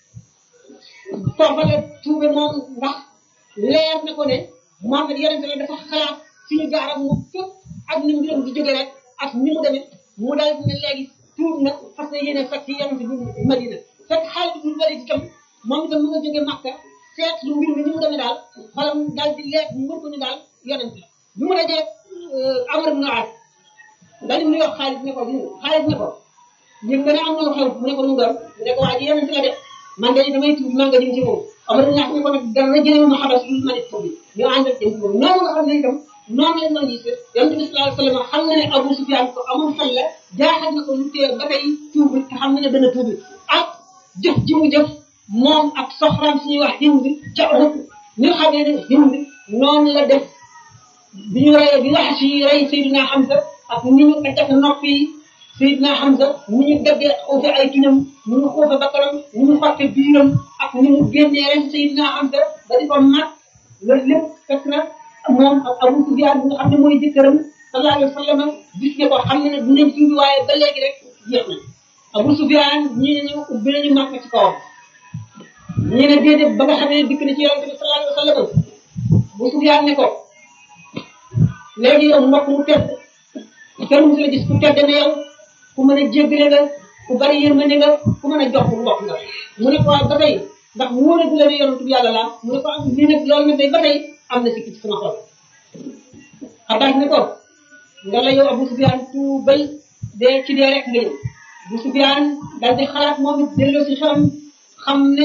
foofa la tuube moom ndax leer na ko ne Muhammad yonent la dafa xalaat fi ñu jaar ak moom fépp ak ni mbiram di jóge rek ak ni mu demee mu daal ne léegi tuub na parce que yéene fekk yonent bi Madina fekk Xaalid ibn Walid itam moom itam mu nga jóge Makka seet lu mbir mi ni mu demee daal xolam daal di leer mu mën ko ni daal yonent la bi mu dajee Amr ibn As daal di mu wax Xaalid ne ko Xaalid ne ko yëg nga ne am na lu xew mu ne ko lu mu doon mu ne ko waa ji yonent la de man de damay tuub maa nga jëm ci moom Amr ibn As ne ko nag dara jëlee ma xabas lu ma def tuubi ñu ànd ak jëm ci moom noonu nga xam ne itam noonu lañ doon gisee yonent bi sallallahu alayhi wa sallam xam na ne Abu Sufyaan ko amoon xel la jaaxal na ko lu tee ba tey tuubi te xam na ne dana tuubi ak jëf ji mu jëf moom ak soxraam suñuy wax Hind ca Uhud ñu xamee ne Hind noonu la def bi ñu rey bi wax ci rey Seydina Hamza ak ni ñu ko def noppi Seydina Hamza ni ñu daggee xuufe ay tuñam ni ñu xuufe bakkanam ni ñu xotte biiram ak ni mu génnee ren Seydina Hamza ba di ko mat loolu lépp fekk na moom ak Abu Sufyaan bi nga xam ne mooy jëkkëram sallallahu alayhi wa sallam gis ne ko xam ne ne du leen tuubi waaye ba léegi rek jeex na Abu Sufyaan ñii ne ñu ubbi nañu màkk ci kawam ñii ne déedéet ba nga xam ne dikk na ci yonent bi sallallahu alayhi wa sallam Abu Sufyaan ne ko léegi yow mbokk mu tedd kenn musu la gis ku tedd ne yow ku mën a jéggale nga ku bari yërmande nga ku mën a jox ku mbokk nga mu ne ko waaw ba tey ndax wóor na la ne yonent bi yàlla la mu ne ko am lii nag loolu nag day ba tey am na sikki ci sama xol Abbas ne ko nga la yow Abu Sufyaan tuubal dee ci dee rek nga ñëw Abu Sufyaan daal di xalaat moom it delloo si xelam xam ne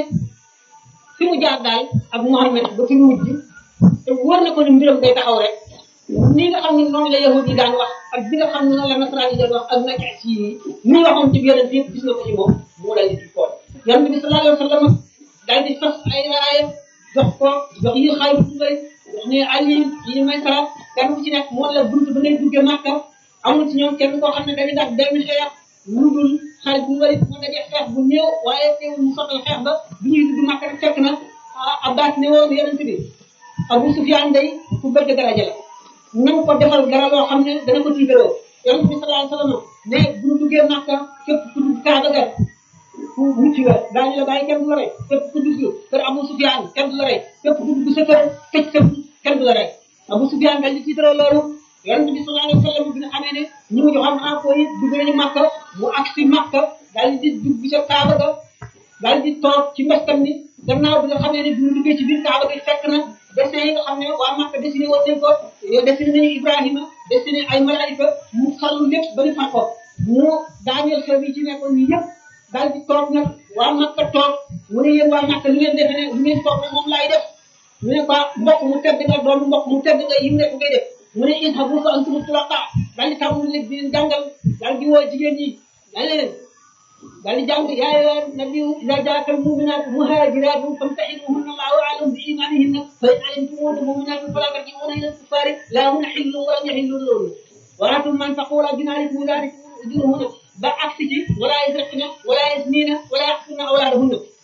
fi mu jaar daal ak Muhammad ba fi mu mujj te wóor na ko ne mbiram day taxaw rek ni nga xam ne noonu la yahud yi daan wax ak bi nga xam ne noonu la nasaraan yi doon wax ak najaas yi ni waxoon ci yonent yëpp gis na ko ci moom mu daal di ci xool yonent bi sallallahu alayhi wa sallam daal di fas ay raaya jox ko jox yi xaalis bu bëri wax ne Ali yi may sara kenn ku ci nekk moo la bunt ba ngay duggee Màkka amul ci ñoom kenn koo xam ne dañuy def benn xeex lu dul xaalis bu bëri mu dajee xeex bu néew waaye teewul mu sottal xeex ba bi ñuy dugg Màkka rek fekk na Abbas ne woon yonent bi Abu Sufyaan day ku bëgg daraja la na ko defal dara loo xam ne dana ko tiitaroo yonent bi sallallahu alayhi wa sallam ne bu ñu duggee Màkka képp ku dugg Kaaba ga ku mucc nga daañu la bàyyi kenn du la rey képp ku dugg kër Abu Sufyaan kenn du la rey képp ku dugg sa kër tëj sa kenn du la rey Abu Sufyaan daal di tiitaroo loolu yonent bi sallallahu alayhi wa sallam bi nga xamee ne ñu ngi joxoon info yi dugg nañu Màkka mu agsi Màkka daal di dugg ca Kaaba ga daal di toog ci mbestam ni gannaaw bi nga xamee ne bi mu duggee ci biir Kaaba gi fekk na dessin yi nga xam ne waa Makka dessiné woon nañ ko yow dessiné nañu Ibrahima dessiné ay malaayika mu xalu lépp ba ñu far ko mu daaneel xew yi ci nekkoon ñu yëpp daal di toog nag waa Makka toog mu ne yéen waa Makka lu ngeen defe ne lu ngeen toog nag moom laay def mu ne ko mbokk mu tedd nga doon mbokk mu tedd nga yim nekk ngay def mu ne idhabu fa antum tulaqa daal di tàmm leen di leen jàngal daal di woo jigéen ñi daal leen daal di jàng yaa ayyuhan nabiyyu idhaa jaa'aka al-mu'minaatu muhaajiraatun famtahinuhunna Allahu a'lamu bi iimaanihinna fa in 'alimtumuuhunna mu'minaatin falaa tarji'uuhunna ila al-kuffaari laa hunna hillun wa lam yahillu lahunna wa aatuu man taqulu binaarikum dhaalikum ujurahunna ba agsi ci wala yasriqna wala yaznina wala yaqtulna awlaadahunna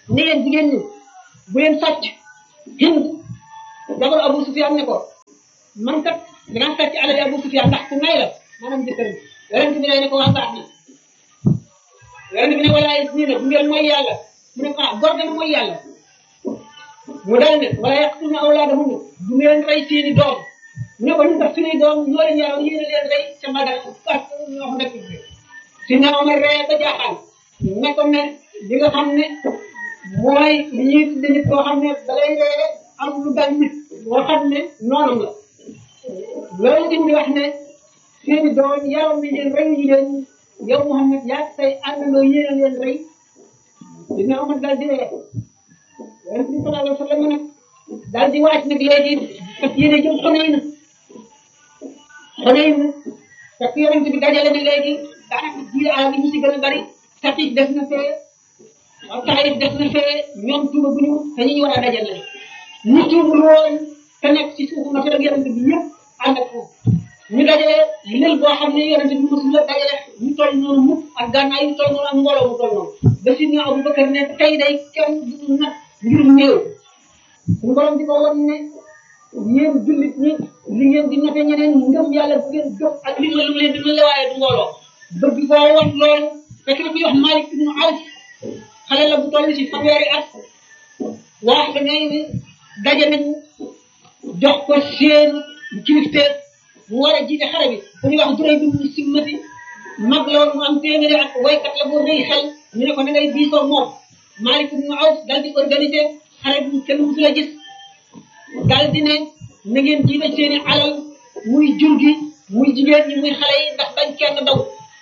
ne leen jigéen ñi bu leen sàcc hind jabar Abu Sufyaan ne ko man kat danaa sàcc alal Abu Sufyaan ndax ku nay la maanaam jëkkër yonent bi ne ko waa baax na yonent bi ne walaay nii ne bu ngeen mooy yàlla mu ne ko ah góor dana mooy yàlla mu dal ne wala yaqtulna awlaadahum du ngeen rey seeni doom mu ne ko ñu tax suñuy doom ñoo leen yàlla yéen a leen rey ca magal ak ñoo xam nekk si na Omar ree ba jaaxal ne ko ne li nga xam ne mooy li ñuy tudde nit koo xam ne dalay ree am lu dal nit moo xam ne noonam la loolu dañ di wax ne seeni doom yaram ni leen rey yi leen yow Mouhamed yaa say àndandoo yéen a leen rey dina Omar dal di ree yonent bi sallallahu alayhi wa sallam nag daal di waaj nag léegi fas yéene jëm xonay na xonay na fekk yonent bi dajale na léegi daanaka jiir àll bi ñu si gën a bari Saqiif def na fee waaw Taayif def na fee ñoom tuuba bu ñu te ñu war a dajale ñu tuubul woon te nekk ci suufu ma ak yonent bi yëpp ànd ak foofu ñu dajale lël boo xam ne yonent bi mosul la dajale ñu toll noonu mukk ak gànnaay yu toll noonu ak mbooloo mu toll noonu ba si ñu Abu Bakar ne tey day kenn du nag ngir néew suñu borom di ko won ne yéen jullit ñi li ngeen di noté ñeneen ngëm yàlla bu ngeen jóg ak li lu leen di mën la waaye du mbooloo bëgg koo won loolu fekk na fi wax Malik ibnu Awf xale la bu toll ci fanweeri at wax da ngay ni daje nañ jox ko seen kilifteer mu war a jiite xare bi ku ñuy wax duray bi mu simmati mag la woon mu am téeméeri ak waykat la bu rëy xel ñu ne ko na ngay diisoo moom Malik ibn Awf dal di organiser xare bu kenn musul a gis dal di ne na ngeen jiite seeni alal muy jur gi muy jigéen ñi muy xale yi ndax bañ kenn daw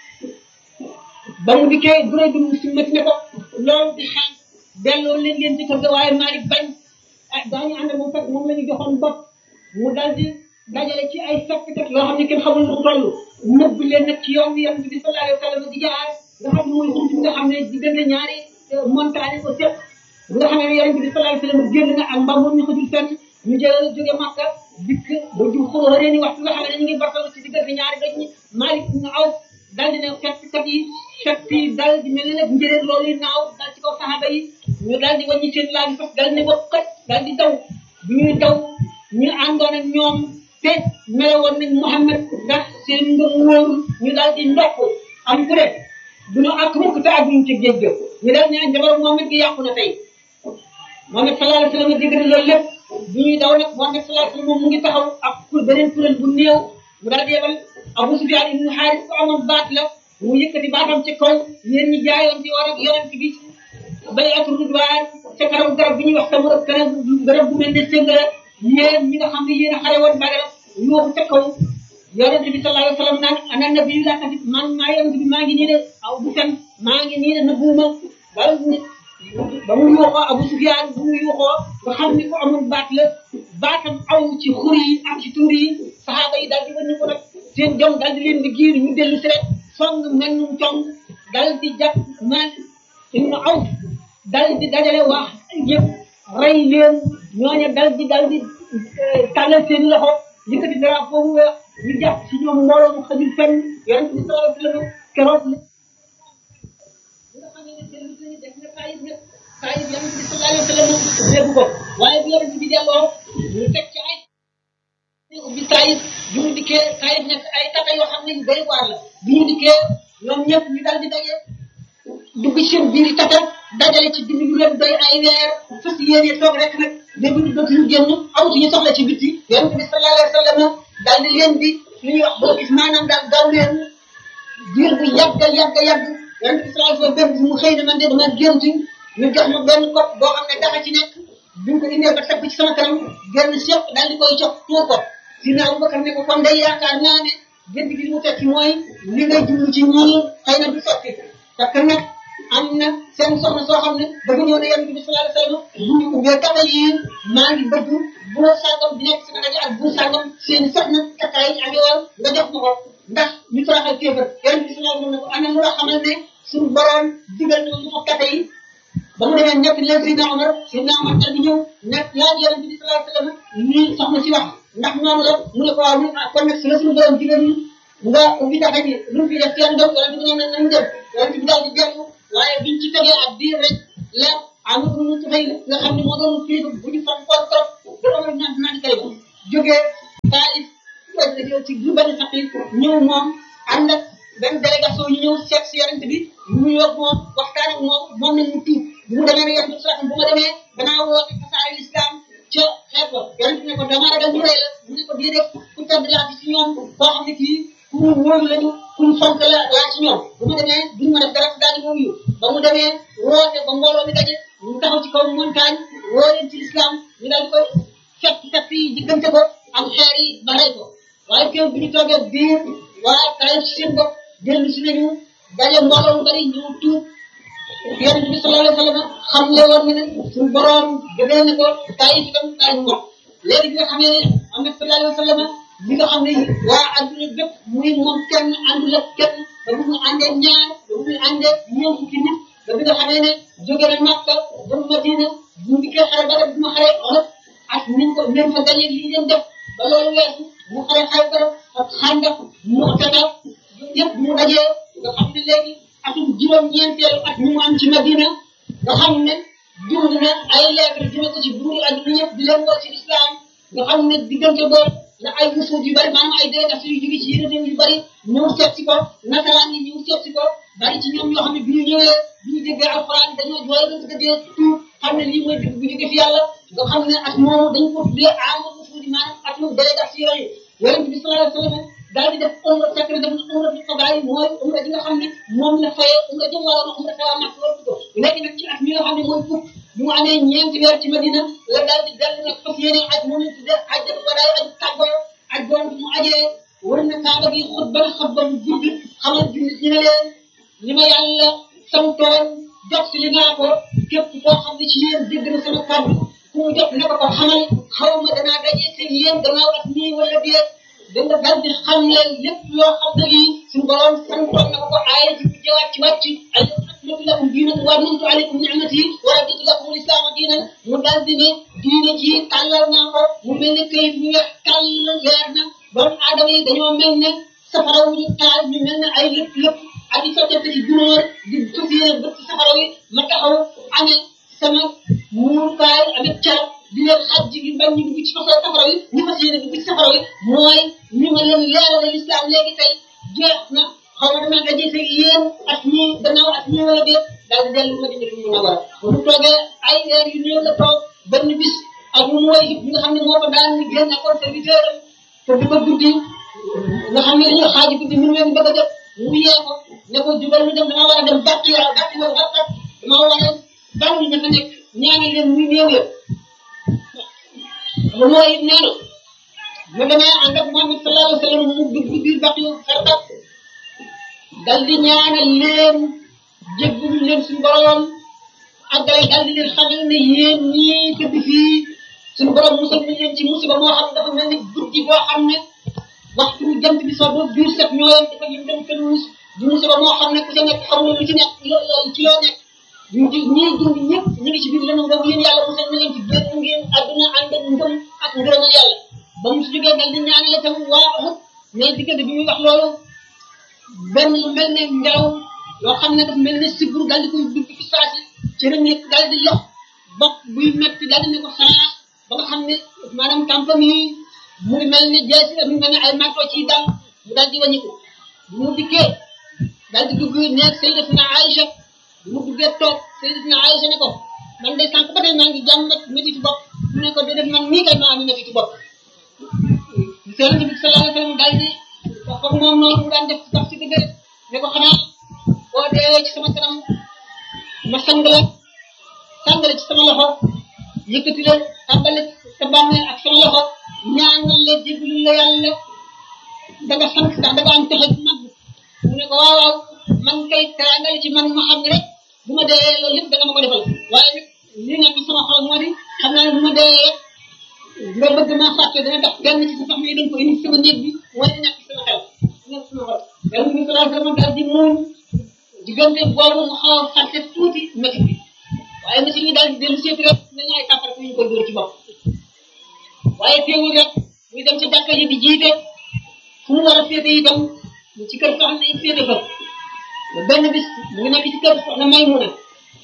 ba mu dikkee durée bi mu simmati ne ko loolu di xel delloo leen leen ci kër ga waaye Malik bañ ah daañu ànd moom fekk moom la ñu joxoon bopp mu dal di dajale ci ay fekkat loo xam ne kenn xamul lu mu toll nëbb leen nag ci yoon bi yonent bi sallallahu alayhi wa sallam di jaar nga xam ne mooy xuntu nga xam ne diggante ñaari montagne ko seet nga xam ne yonent bi sallallahu alayhi wa sallam génn na ak mbam moom ñu xajul fenn ñu jël jóge Makka dikk ba ju xóora reeni waxtu nga xam ne ñu ngi bartalu ci diggante ñaari doj ñi Malik ibn Awf dal di ne fettkat yi fett yi dal di mel ne nag njëréer loolu yi naaw dal ci kaw saxaaba yi ñu dal di wàññi seen laaj fas dal ne ko kat dal di daw bi ñuy daw ñu àndoon ak ñoom te melewoon nañ Muhammad ndax seen ngëm wóorul ñu dal di ndokk am ku ne du ñu àgg mukk te àgguñ ci géej ga ñu dal ne jabar Muhammad gi yàqu na tey Muhammad sallallahu alayhi wa sallam dégg na loolu lépp bi ñuy daw nag Muhammad sallallahu alayhi wa sallam moom mu ngi taxaw ak kur beneen kuréel bu néew mu dal di yebal Abu Sufyaan ibn Haaris ko amoon baat la mu yëkkati baatam ci kaw yéen ñi jaayoon ci war ak yonent bi bay ak rudwaan ca kanam garab bi ñuy wax sama kanam garab bu mel ne sëngara yéen ñi nga xam ne yéen a xare woon Badar yóbbu ca kaw yonent bi sallallahu alayhi wa sallam naan ana nabi la kasi man maa yonent bi maa ngi nii de aw bu fen maa ngi nii de na buuma ba ba mu yuuxoo Abu Sufyaan bu mu yuuxoo nga xam ni ko amul baat la baatam aw ci xur yi ak ci tuur yi saxaaba yi daal di wan ko nag seen jom daal di leen di giir ñu dellu si rek song mel num cong dal di jàpp man ibnu Awf dal di dajale wax yëpp rey leen ñooñu dal di dal di tàllal seen loxo yëkkati dara foofu weex ñu jàpp si ñoom mbooloo mu xajul fenn yonent bi sallallahu alayhi wa sallam keroog la nga xam ne seen lu def na taayib nag taayib yonent bi sallallahu alayhi wa sallam dégg ko waaye bi yonent bi delloo ñu teg ci ay ubbi taayib bi mu dikkee taayib nekk ay tata yoo xam ne yu bëri waar la bi ñu dikkee ñoom ñëpp ñu dal di daje dugg ci seen biir tata dajale ci dund yu leen doy ay weer fas yéene toog rek nag dégg ñu dootuñu génn awtuñu soxla ci bitti yonent bi sallallahu alayhi wa sallam daal di leen di lu ñuy wax boo gis maanaam daal gaaw leen diir bu yàgg yàgg yàgg yonent bi sallallahu alayhi wa sallam benn mu xëy na man de dama gént ñu jox ma benn kopp boo xam ne dafa ci nekk bi mu ko indee ba teg ci sama kanam genn seq daal di koy jox tuur ko si na Abubakar ne ko kon day yaakaar naa ne gént gi li mu tekki mooy li ngay jublu ci ñii xëy na du sotti parce que nag am na seen soxna soo xam ne dafa ñëw ne yonent bi sallallahu alayhi wa sallam bu ñu ubbee tata yi maa ngi bëgg bu sàngam di nekk sama rajo ak bu sàngam seen soxna takkaay yi amee woon nga jox ma ko ndax ñu toroxal kéefar yonent bi sallallahu alayhi wa sallam ne ko ana mu la xamal ne suñu borom digal na mu jox tata yi ba mu demee nekk leen Seydina Omar Seydina Omar dal di ñëw nekk laaj yonent bi sallallahu alayhi wa sallam lii soxna si wax ndax noonu la mu ne ko waaw kon nag si la suñu borom digal ñu nga ubbi tata ji lu mu fi def seen doom yonent bi ne nañ dem yonent bi daal di dellu waaye biñ ci tegee ak biir rek la Amadou Moussa Tufayl nga xam ne moo doon kilifa bu ñu fan koor trop ba doon naan naan kay ba jógee Taïf ci lu benn sax ñëw moom ànd ak benn délégation ñu ñëw seet si yonent bi ñu yóbbu moom waxtaan ak moom moom nañ mu tuub bu mu demee ne yonent bi sax bu ma demee danaa woote tasaare l'islam ca xeet ba yonent bi ne ko dama ragal ñu rey la mu ne ko déedéet ku tedd laa ci ñoom koo xam ne kii ku mu wóolu lañu ku mu fonk la laa ci ñoom bu ma demee duñ ma def dara daal di wuyu ba mu demee woote ba mbooloo mi daje ñu taxaw ci kaw montagne woo leen ci l'islam ñu daal di koy fekk fekk yi diggante ko am xeer yi ba rey ko waaye kéw bi ñu toogee biir waa kaay ci seen bopp dellu si nañu daje mbooloo mu bari ñu tuub yonent bi sallallahu alayhi wa sallam xam le woon ne suñu borom gënee na ko kaay yi itam kaay mu wax léegi bi nga xam ne am na sallallahu alayhi wa sallam li nga xam ne waa adduna bépp muy moom kenn àndul ak kenn ba bu mu àndee ñaar ba bu mu àndee ñeent fukki nit ba bi nga xamee ne jóge na Makka ba Madina bu ndikkee xare ba bu ma xare Uhud ak niñ ko leen fa gañee li leen def ba loolu weesu mu xare Xaybar ak Xandaq Mu'tata ñëpp mu dajee nga xam ne léegi atum juróom-ñeenteelu at ñu mu am ci Madina nga xam ne dund na ay lettre dina ko ci buuri adduna ñëpp di leen woo ci islam nga xam ne diggante boobu la ay wusuut yu bari maanaam ay délégation yu jóge ci yeneen réew yu bari ñëw seet si ko nasaraan yi ñëw seet si ko bari ci ñoom ñoo xam ne bi ñu ñëwee bi ñu déggee alxuraan dañoo jooy ba bëgg a dee tuub xam ne lii mooy dëgg bu jóge fi yàlla nga xam ne at moomu dañ ko tuddee aama wusuut maanaam atum délégation yi yonent bi sallallahu alayhi wa sallam daal di def umra fekk def na umra bi xabaar yi mooy umra ji nga xam ne moom la fayee umra jëm wala na umra tawa mak loolu ko léegi nag ci at mi nga xam ne mooy fukk bu mu amee ñeenti weer ci Madina la daal di dellu nag fas yéene aj moom la tuddee ajjat wadaay aj tàggoo aj doon mu ajee war na kaaba gi xutba xutba bu gudd xamal jullit ñi ne leen li ma yàlla santoon jot si li naa ko képp koo xam ne ci yéen dégg na sama kàddu ku mu jot ne ko ko xamal xaw ma danaa dajee te yéen gannaaw at nii wala déet danga dal di xam leen lépp loo xam ne lii suñu borom santoon na ko ko aaya ci bu jëwaat ci wàcc ay akmatu lakum diinakum wa atmamtu alaykum ni'mati wa raditu lakum al-islaama diinan mu dal di ne diine ji tàllal naa ko mu mel ne këyit bu weex tàll leer na doomu aadama yi dañoo mel ne safara wu ñu taal ñu mel ne ay lépp lépp ak i sottante ci gunóor di fas yéene bët ci safara wi ma taxaw amee sama muurukaay avec carab di leen xaj ji bañ ñu dugg ci fasal safara wi ñu fas yéene dugg ci safara wi mooy ni ma leen leerale l'islam léegi tey jeex na xaw ma dama nga gisee yéen ak ñi gannaaw ak ñi wala déet daal di dellu ma dina mu war a bu toogee ay heure yu néew la toog benn bis ak mu mooy bi nga xam ne moo ko daan ni génn nekkoon serviteur am te di ko guddi nga xam ne dañoo xaaji guddi mu leen bëgg a jot mu yee ko ne ko jubal ñu dem dama war a dem bàtt yàlla bàtt yow bàtt dama war a bàtt ña fa nekk ñaani leen muy néew ya mu mooy it nee na mu demee ànd ak Muhammad sallallahu alayhi wa sallam mu dugg biir bàtt yu xarbat dal di ñaanal leen jéggalu leen suñu borom àggale dal di leen xamal ne yéen ñii tëdd fii suñu borom musal nañ leen ci musiba moo xam ne dafa mel ni guddi boo xam ne waxtu jant bi soo ba biir set ñoo yem dafa yëm dem kenn mus du musiba moo xam ne ku ca nekk xam ne lu ci nekk ci loo nekk ñu di ñii dund ñëpp ñu ngi ci biir lëndëm boobu yéen yàlla musal na leen ci génn ngeen àdduna ànd ak ngëm ak ngërëmal yàlla ba mu si jógee dal di ñaanale tam waa Uhud mais diggante bi muy wax loolu benn lu mel ne ngelaw loo xam ne dafa mel ne sibur dal di koy dugg ci saasi ci rëm yëpp dal di lox bopp buy metti dal di ne ko xanaa ba nga xam ne maanaam tàmpam yi mu ngi mel ne jeesi mu mel ne ay manto ci dal mu dal di wàññiku bu mu dikkee dal di dugg nekk Sayyidatina Aïcha bu mu duggee toog Sayyidatina Aïcha ne ko man de sànq ba tey maa ngi jàmbat métti bopp mu ne ko de def man nii kay maa am métti bopp Yonent bi sallallahu alayhi wa sallam dal di wax ko moom noonu mu daan def sax ci dëgg ne ko xanaa boo dee ci sama kanam ma sang la sang la ci sama loxo yëkkati la tàmbale sa bàmmeel ak sama loxo ñaanal la jéggalu la yàlla da nga sant ndax da nga am pexe bu mag mu ne ko waaw waaw man kay teraanga la ci man ma xam ne rek bu ma dee loolu lépp da nga ma ko defal waaye nag li nga sama xol moo di xam naa ne bu ma dee rek nga bëgg maa fàtte dana tax benn ci sa soxna yi dañ ko indi sama néeg bi wala ñàkk sama xel ñàkk sama xol yàlla bi salaa sallam daal di muuñ diggante boobu mu xaw a fàtte tuuti métti bi waaye métti bi daal di dellu seeti rek ne ñaay kàppar ñu ko dóor ci bopp waaye teewul rek muy dem ci jàkka ji di jiite fu mu war a féete itam ci kër soxna yi féete fa ba benn bis mu ngi nekk ci kër soxna Maymuna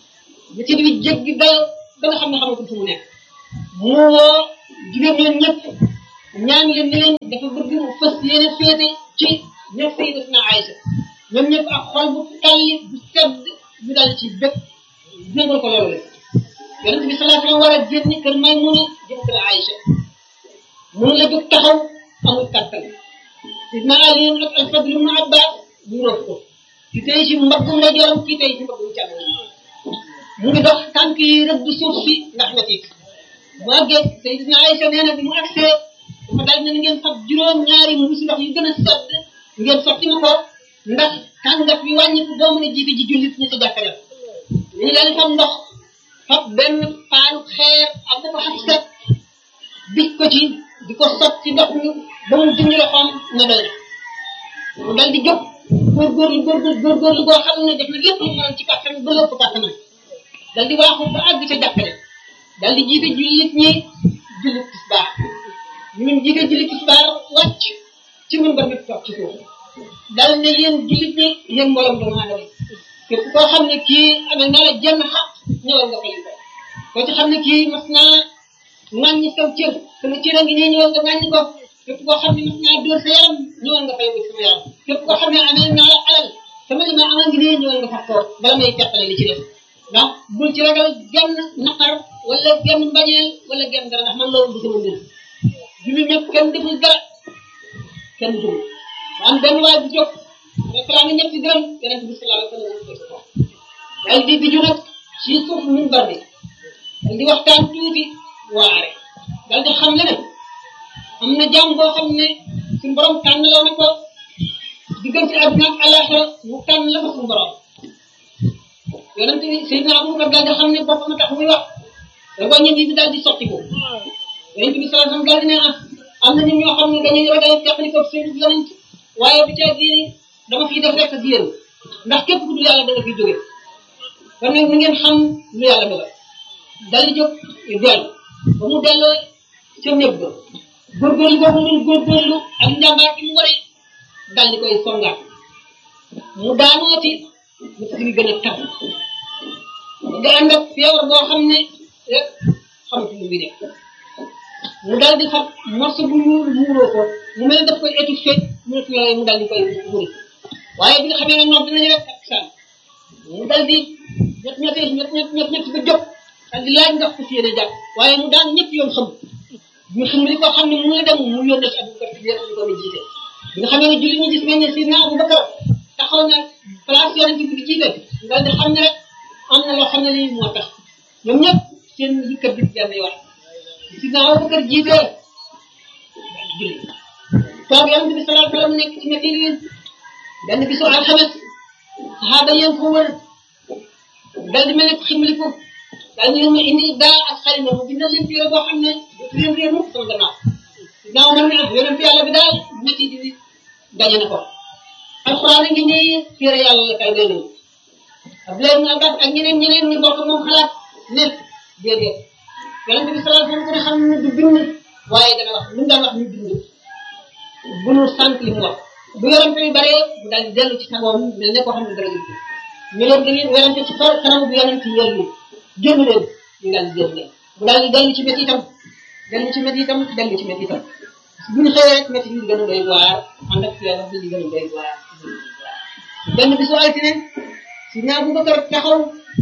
métit bi jéggi dayo ba nga xam ne xamatul fu mu nekk mu woo jigéen ñoom ñëpp ñaan leen ne leen dafa bëgg mu fës yéen a féete ci ñëpp Sayyidatuna Aïcha ñoom ñëpp ak xol bu talli bu sedd ñu dal ci bépp jégal ko loolu la yonent bi sallallahu alayhi wa sallam war a génn kër Maymuna jëm kër Aïcha mun la jóg taxaw amul kattan sidna Ali ak al-Fadl ibn Abbas ñu rof ko ki tey ci mbaggu ndeyjooram ki tey ci mbaggu càmmoñ mu ngi dox tànk yi rëdd suuf si ndax metit mu àggee Sayyidina Aïcha nee na bi mu agsee dafa daal ne ngeen fab juróom ñaari mbuusi ndox yu gën a sedd ngeen sotti ma ko ndax tàngat bi wàññi ko boo mën a jiite ji jullit ñi ci jàkka ñu daal di fab ndox fab benn paanu xeer ak dafa xas set bij ko ci di ko sotti ndox mi ba mu dindi loxoom na doy na mu dal di jóg góorgóorlu góorgóorlu góorgóorlu boo xam ne def na lépp lu mën ci kàttan ba lépp kàttanam dal di waaxu ba àgg ca jàkkale dal di jiite jullit ñi jullit tisbaar ñun jiite jullit tisbaar wàcc ci mun ba mit toog ci suuf dal ne yéen jullit ñi yéen mboolem doomu aadama képp koo xam ne kii amee na la jenn xaq ñëwal nga fay ko koo ci xam ne kii mas naa ŋàññi saw cër sama cër a ngi nii ñëwal nga ŋàññi ko képp koo xam ne mas naa dóor sa yaram ñëwal nga fay ko sama yaram képp koo xam ne amee naa la alal sama li ma amal ngi nii ñëwal nga fab ko bala may teqale li ci def ndax bul ci ragal genn naqar wala genn mbañeel wala genn dara ndax man loolu du sama mbir julli ñëpp kenn deful dara kenn deful am benn waay bu jóg rek laa ngi ñett dërëm yonent bi sallallahu alayhi wa sallam dal di biju nag ci suuf minbar bi dal di waxtaan tuuti waare dal di xam ne ne am na jàmm boo xam ne suñu borom tànn la na ko diggante àdduna ak àllaaxira mu tànn la ko suñu borom yonent bi Seydina Abubakar dal di xam ne boppam tax muy wax da wàññi bi dal di sotti ko yonent bi sallallahu alayhi wa sallam dal di ne ah am na nit ñoo xam ne dañuy ragal teqali ko seen yonent waaye bi tey bii dama fiy def rek ak yéen ndax képp ku dul yàlla da nga fiy jóge kon nag ngeen xam lu yàlla dogal dal di jóg dellu ba mu delloo ca néeg ba góorgóorlu boobu mu góorgóorlu ak njàmbaar gi mu waree dal di koy songaat mu daanooti mu si gën a tab nga ànd ak feebar boo xam ne rek xamatu lu muy def mu dal di xam morceau bu ñuul muuroo ko mu mel ne daf koy étouffé mu ne yooyu mu dal di koy muri waaye bi nga xamee ne noonu dinañu rek ak saan mu dal di ñett ñett ñett ñett ñett ñett ba jóg dal di laaj ndax ku si yéene jàpp waaye mu daan ñëpp yoon xam ñu xam li ko xam ne mu ngi dem mu yónnee ci Abubakar ci yéen ñu ko jiite bi nga xamee ne julli ñu gis nañ ne si naa Abubakar taxaw na place yonent bi di jiite dal di xam ne rek am na loo xam ne lii moo tax ñoom ñëpp seen yëkkat bi jenn wax si naa Abubakar jiite julli toog yonent bi sallallahu alayhi wa sallam nekk ci métti yi benn bisu alxames saxaaba yéen ko wër dal di mel ne ximliku daal ñu ma indi daa ak xalima mu bindal leen téere boo xam ne dootu leen réer mukk sama gannaaw gannaaw man ne yonent yàlla bi daal métti di daje na ko alxuraan a ngi nii téere yàlla la kay doy nañu Abdoulaye ibn Abbas ak ñeneen ñeneen ñu bokk moom xalaat ne déedéet yonent bi sallallahu alayhi wa sallam ko ne xam ne du bind waaye dana wax lu mu daan wax ñu bind bu nu sant li mu wax bu yorante bi bare mu daal di dellu ci sagoom mel ne koo xam ne dara jël ñu leen da ngeen werante ci kaw kanam bu yonent yi yël génn leen ñu daal di génn leen mu daal di dellu ci métti itam dellu ci métti itam dellu ci métti itam bu ñu xëyee rek métti yi di gën a doy waar ànd ak yàlla bi di gën a doy waar benn bisu altine si ñaar bu Bakar taxaw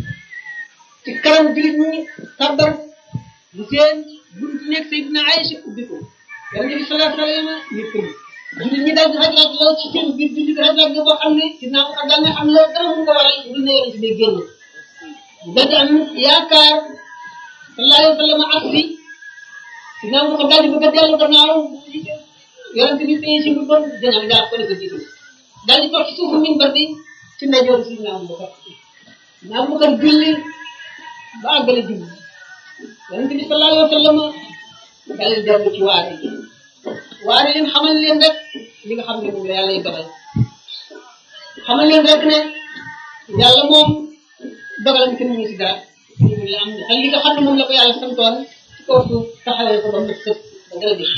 ci kanam jullit ñi kàbbar bu seen buntu nekk Seydina Aïcha ubbi ko yonent bi sallallahu alayhi wa sallam ñu tëdd jullit ñi daal di rajlaat law ci seen biir julli bi rajlaat bi boo xam ne Seydina Abubakar daal ne xam loolu dara mun ko waral lu ne yonent bi génn daal di am yaakaar sallallahu alayhi wa sallam ak si Seydina Abubakar daal di bëgg a dellu gannaaw yonent bi tey si mbubam dina daal ko ne ko jiitu daal di toog ci suufu minbar bi ci ndeyjooru Seydina Abubakar Seydina Abubakar julli ba àggale julli yonent bi sallallahu alayhi wa sallam daal di dellu ci waare yi waare leen xamal leen rek li nga xam ne moom la yàlla y dogal xamal leen rek ne yàlla moom dogalam kenn mënu si dara la am ak li nga xam ne moom la ko yàlla santoon ci kaw suuf taxawee ko ba mu sëpp ba dara def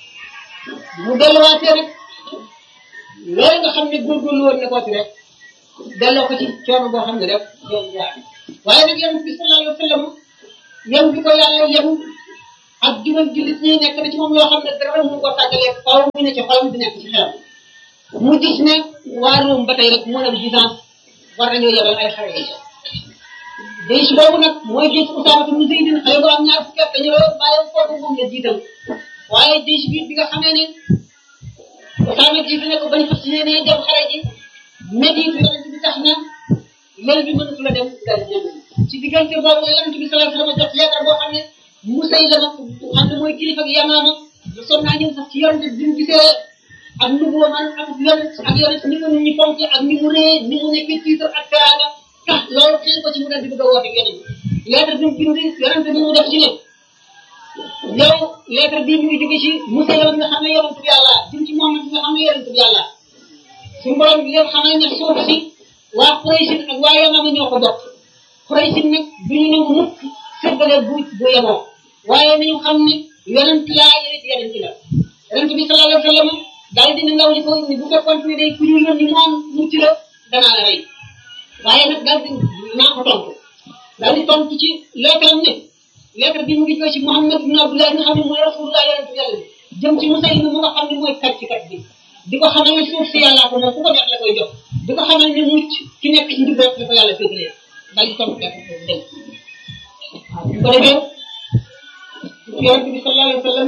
mu delluwaatee rek loolu nga xam ne góorgóorlu woon na ko ci rek delloo ko ci coono boo xam ne rek yow yaa waaye nag yonent bi sallallahu alayhi wa sallam yem bi ko yàlla yem ak juróom jullit ñi nekk na ci moom loo xam ne dara mu ko tàggalee faw mu ne ci xolam di nekk ci xelam mu gis ne waa Rome ba tey rek moo am distance war nañoo yebal ay xare yi déy si boobu nag mooy déy si Usaama ibn Zayd xale bu am ñaar fukki at dañu la bàyyi foofu moom la jiital waaye déy si biir bi nga xamee ne Usaama jiitu ne ko bañ fas yéenee dem xare ji métit yonent bi tax na lël bi mënatu la dem dal jëm ci diggante boobu yonent bi sallallahu alayhi wa sallam jot lettre boo xam ne Musaylama xam ne mooy kilifa ak Yamaama lu sonn naa ñëw sax ci yonent bi mu gisee ak nubuwa man ak yonent ak yonent ni mu nit ñi fonk ak ni mu ree ni mu nekkee tiitar ak teraanga tax loolu xëy ko ci mu dal di bëgg a woote yonent lettre bi mu bind yonent bi mu def ci ne yow lettre bii mu ngi jóge ci Musaylama nga xam ne yonent bi yàlla jëm ci Muhammad nga xam ne yonent bi yàlla suñu borom bi leen xamal ne suuf si waa Quraysin ak waa Yamaama ñoo ko bokk Quraysin nag du ñu ne mukk séddale bu bu yemoo waaye nañu xam ne yonent laa yonent yonent la yonent bi sallallahu alayhi wa sallam daal dina ndaw li ko ni bu fekkoon ne day ku ñu yónni moom mucc la danaa la rey waaye nag daal di naa ko tontu daal di tontu ci lettre am ne lettre bi mu ngi jóge ci Muhammad ibn Abdullah nga xam ne mooy rasulullah yonent yàlla bi jëm ci Musaylima mu nga xam ne mooy kat ci kat bi di ko xamal ne suuf si yàllaa ko moom ku ko neex la koy jox di ko xamal ne mucc ki nekk ci njub rek la ko yàlla féetalee daal di tontu lettre boobu dem waaw bu ko defee yonent bi sallallahu alayhi wa sallam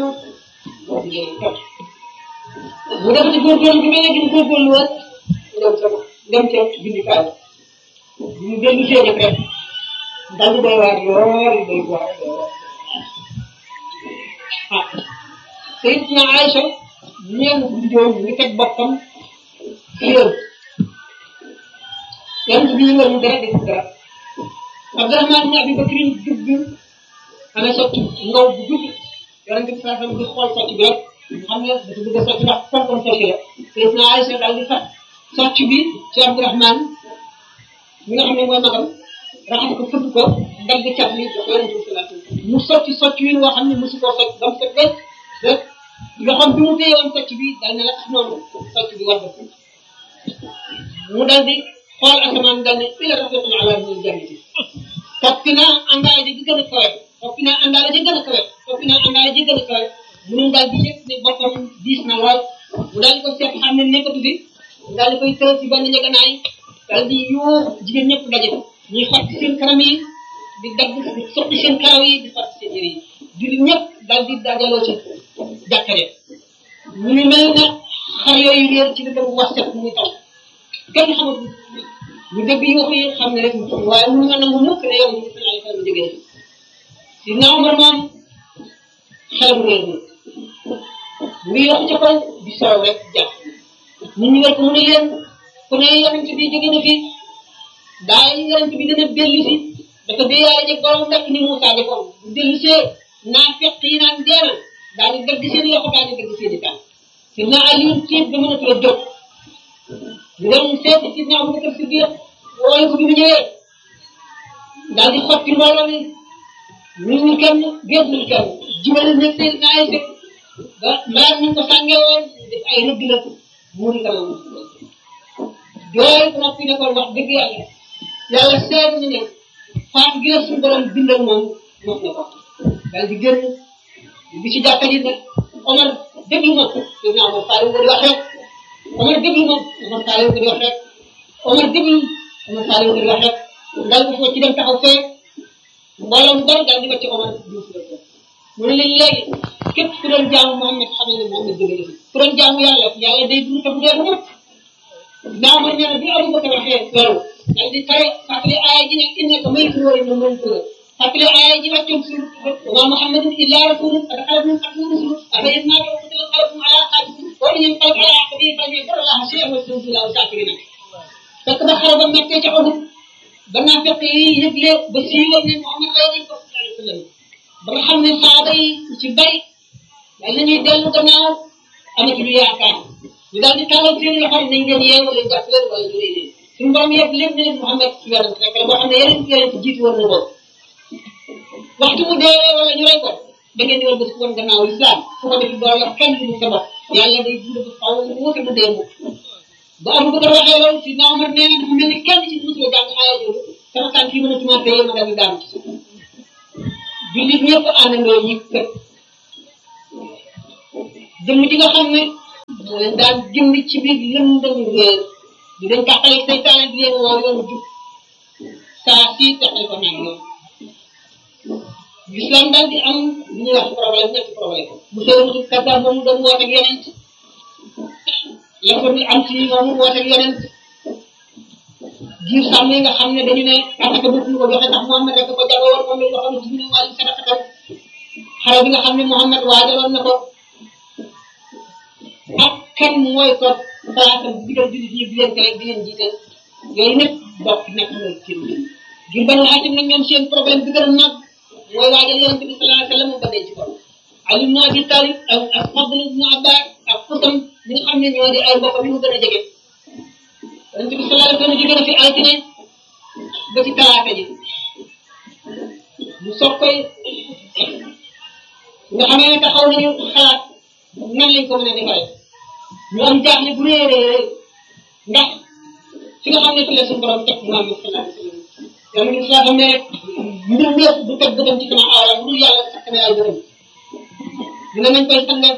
mu def ci góorgóorlu bi mel ne mu góorgóorlu woon dem ca dem ca bindikaay bi mu dellu see rek rek dal di doy waar lool doy waar ah Sayyidatuna Aïcha ñeen biddoon mu ngi teg boppam ci yoon yonent bi ñu mu dara def dara Abdurahmaan ibn Abi Bakrin dugg ana sotti ngaw bu gudd yonent bi saa di xool sotti bi rek xam nga dafa bëgg a sotti ndax fonkoon sotti la Sayyidatuna Aïcha daal di fat sotti bi ci Abdurahmaan mi nga xam ne mooy magam raxas ko fëgg ko dagg cat li jox yonent bi sallallahu alayhi wasallam mu sotti sotti wi woo xam ne mosu koo sotti ba mu set rek rek loxoom bi mu téye woon sotti bi dal ne la tax noonu sotti bi war mu dal di xool asamaan dal ne ila rafiqun ala min jannati toppi naa àndaale ji gën a kawe toppi naa àndaale ji gën a kawe toppi naa àndaale ji gën a kawe mu ne daal di yëg ne boppam diis na lool mu daal di ko seet xam ne nekkatu fi mu daal di koy tëral ci benn njëganaay daal di yuux jigéen ñëpp daje ñuy xotti seen kanam yi di dagg di sotti seen karaw yi di xotti seen yére yi jullit ñëpp daal di dajaloo ci jàkkare ñu ngi mel ne xar yooyu réer ci dëkk bu wax set muy taw kenn xamul ñu dégg yi wax yi xam ne rek waaye mënu nga nangu mukk ne yow ñu sallallahu alayhi wa sallam jógee si naaw ba moom xelam réer na mu ngi wax ca kaw di soow rek jàpp nit ñi war ko mu ne leen ku ne yonent bi jóge na fi daa yonent bi dana dellu si dafa dee yàlla jeg borom rek ni Moussa defoon bu dellu see naa fekk yi naan dee na daal di dagg seen loxo daal di dagg seen i tànk si naa Aliou tiit ba mënatu la jóg ñu dem seeti si naa Abubakar Siddiq wooyu ko bi mu ñëwee daal di xotti mbooloo mi ñu ñu kenn génnul kenn jubale nekk seen naa ay ba mbaar ñu ko sàngee woon def ay rëdd la muuri kanam jooy ko noppi ne ko wax dëgg yàlla yàlla seet ñu ne faatu gi la suñu borom bindal moom mos na ko daal di génn bi ci jàkka ji nag Omar déglu ma dégg naa Omar Saliou ko di wax rek Omar déglu ma Omar Saliou ko di wax rek Omar déglu Omar Saliou ko di wax rek daal di ko ci dem taxaw fee mbooloo mu bari daal di ko ci Omar Diouf la ko mu ne leen léegi képp ku doon jaamu Mohamed xamal ne Mohamed jóge na fi ku doon jaamu yàlla yàlla day dund te bu dee mukk naaw ma nee na bi Abu Bakar waxee loolu daal di tare fàttali aaya ji ne innaka maytun wa innahum maytuun fàttali aaya ji wàccoon si wa ma Muhammadun illa rasulun qad xalat min qablihi rusul afa in maata aw qutila inqalabtum ala aqaabikum wa in yanqalib ala aqabihi falan yadurra Allaha shay'an wa sayajzi Allahu shaakiriin fekk ba xare ba mettee ca Uhud ba naa fekk yi yëgle ba siiwal ne Muhammad rey nañ ko sallallahu alayhi wa sallam ba nga xam ne saaba yi ci bari daal nañuy dellu gannaaw amatuñu yaakaar ñu daal di tàllal seen loxo nañ leen yee wala jàpp leen wala ñu rey leen suñu borom yëpp lépp ne leen Muhammad yonent rek la boo xam ne yeneen yeneen jiitu woon na ko waxtu mu deewee wala ñu rey ko da ngeen di war bés woon gannaaw islam su ko defee doo yor kenn du sa bopp yàlla day dund ba xaw mu wuute du dee mukk ba am ko waxee loolu si naa Omar nee na dafa mel ni kenn ci musul jàng aaya jooju sama tànk yi mën a tumaat tey ma daal di daanu ci suuf jullit ñëpp àndandoo ñi kër jëmm ji nga xam ne moo leen daan jëmmi ci biir lëndëm réer di leen tàqale seytaane di leen woo yoon jub saa si tàqale ko naan yoon l'islam daal di am lu ñuy wax problème ñetti problème bu sewutu kaddaab moomu doon woote ak yonent la ko am ci moomu woote ak yonent giir sàmm yi nga xam ne dañu ne asaka dootuñu ko joxe ndax Muhammad rek ko jagoo woon moom la ñu waxoon ci biir wàllu sadaqatam xare bi nga xam ne Muhammad waajaloon na ko ak kan mooy ko place bi digal jullit ñi di leen tere di leen jiital yooyu nag bokk nekk mooy seen mbir ngir ban xaatim nag ñoom seen problème bi gën a mag mooy waajal yonent bi sallallahu alayhi wa sallam ba denc ko Ali ibn Abi Talib ak ak Fadl ibn Abbas ak Xusam ñi nga xam ne ñoo di ay mbokk yu mu gën a jege yonent bi sallallahu alayhi wa sallam jóge na fi altine ba ci talaata ji mu soog koy nga xamee ne taxaw nañu xalaat nan lañ ko mën a defaree ñu am jaaxle bu rëy a rëy ndax fi nga xam ne fi la suñu borom teg Muhammad sallallahu alayhi wa sallam yàlla ni saa xam ne rek mbir ñëpp du teg bëtam ci sama aawam bu dul yàlla sakk na ay bëtam dina nañ koy sangal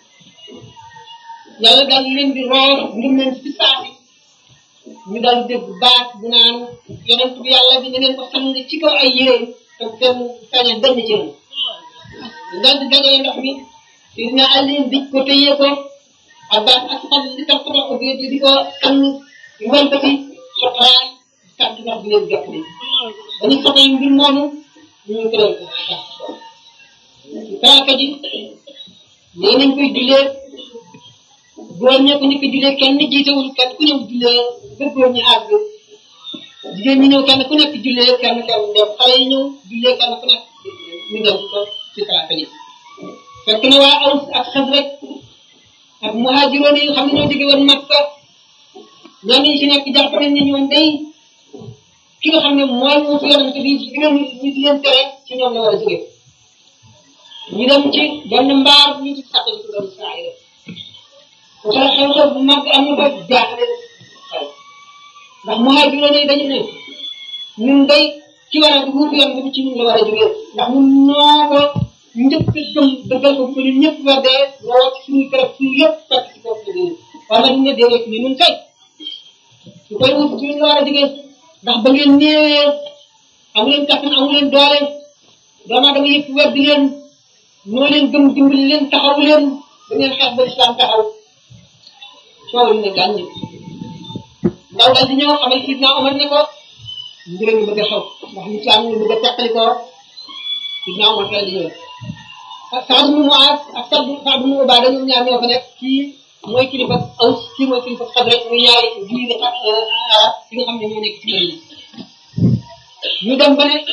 yàlla daal leen di roor ngir leen ci saasi ñu daal dégg baat bu naan yonent bi yàlla bi na leen ko sang ci kaw ay yére te kenn sañ a benn ci yéen daal di dajale ndox mi Sidina Ali dij ko téye ko Abbas ak xam li tax ko ko di di ko sang ngol ko ci soxraay kàddu ndox bi leen jot ni dañu sotee mbir moomu ñu tëral ko talaata ji nee nañ koy jullee góor ñee ko ñu ko jullee kenn jiitewul kenn ku ñëw jullee ba góor ñi àgg jigéen ñi ñëw kenn ku nekk jullee kenn kenn dem xale yi ñëw jullee kenn ku nekk ñu dem ko ci talaata ji fekk na waa aws ak xas rek ak muhaajiroon yi xam ne ñoo jóge woon Makka ñoo ñu ci nekk jàpp nañ ne ñoom day ki nga xam ne mooy mu fi yonente bi di leen ñu di leen tere ci ñoom la war a jóge ñu dem ci benn mbaar ñu ci sàq ci doon Israël bu ko xew-xew bu mag am na ba jaaxle xew ndax muhaajiroon yi dañu ne ñun day ci war a wuutu yonente bi ci ñun la war a jóge ndax ñun ñoo ko njëkk a gëm dëggal ko bu ñun ñëpp war dee woo ci suñuy kër suñu yëpp fekk ci kaw dëgg war nañu ne déedéet ñu ñun kay su koy wut ci ñun la war a jóge ndax ba ngeen néewee amu leen kattan amu leen doole doomu aadama yëpp weddi leen ñoo leen gëm dimbali leen taxaw leen da ngeen xeex ba islam taxaw coow li ne gàññi ndaw daal di ñëw xamal sidna Omar ne ko mbir mi bëgg a xew ndax lislaam ñu bëgg a teqali ko sidna Omar daal di ñëw ak Saad mu Muaaz ak Saad Saad mu Ubaada ñoom ñaar ñoo fa nekk kii mooy kilifa Aws kii mooy kilifa Xasraj muy ñaari jiiri arab yi nga xam ne ñoo nekk ci mbir ñu dem ba ne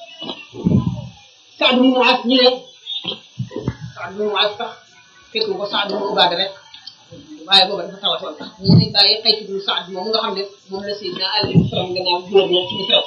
Saad mu Muaaz ñu ne Saad mu Muaaz sax fekk ko Saad mu Ubaada rek waaye booba dafa tawatoon sax ñu ne bàyyi xëy ci Saad moom nga xam ne moom la Seydina Ali faram gannaaw gouverneur ci Misra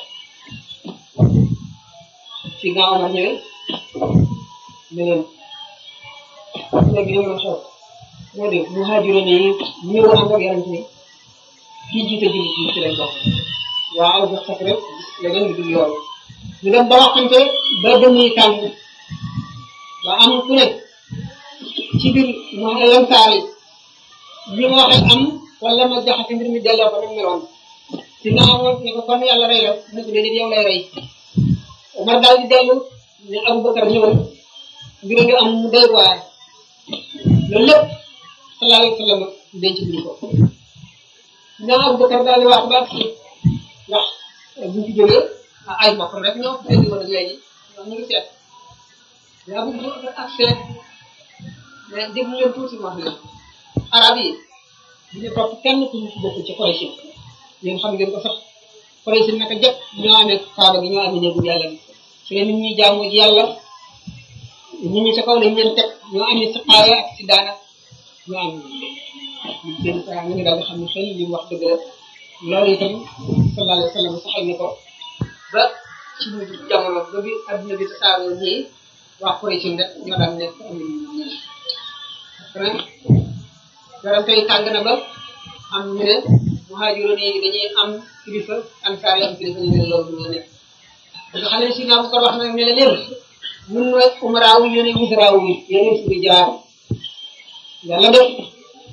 Seydina Omar ñëwee ne leen léegi li ma xew moo di muhaajiroon yi ñëw ànd ak yonent bi kii jiite jullit yi ci lañ bokk waaw ba sax rek leneen lu dul yoon ñu dem ba waxante ba dañuy tànn ba am ku ne ci biir mu lansaar yi li ma waxee am wala ma jaxase mbir mi delloo ko nam meloon si naa ma ne ko kon yàlla rey la mu ko déedéet yow lay rey Omar daal di dellu ne Aboubacar ñëwal mbir nga am mu doy waar loolu lépp sallallahu alayhi wa sallam denc bi ko naa Aboubacar daal di wax ba ndax bu ñu fi jógee ay mbokk rek ñoo ko indi woon ak léegi ñoom ñu ngi seet yaa bu ak seet mais déglu leen tuuti ma wax leen arab yi du ñu topp kenn ku ñu bokk ci Quraysh yéen xam ngeen ko sax Quraysh naka jëpp ñoo amee kaaba gi ñoo amee néegu yàlla bi ci la nit ñi jaamu ji yàlla nit ñi sa kaw lañ leen teg ñoo amee sa xaaya ak si daana ñoo am seen saa ñu ngi daal di xam ne xëy li mu wax dëgg la loolu itam sallallahu alayhi wa sallam saxal na ko ba ci mujj jamono ba bi adduna bi tasaaroo ñii waa Quraysh rek ñoo daan nekk am nañu ñii après yaram tey tàng na ba am ñu ne muhaajiroon yi dañuy am kilifa ansaar yi am kilifa ñu ne loolu la nekk nga xam ne si naa ko wax nag ne la leen ñun mooy umaraawu yéen wusaraawu yi yéen suñu jaar yàlla def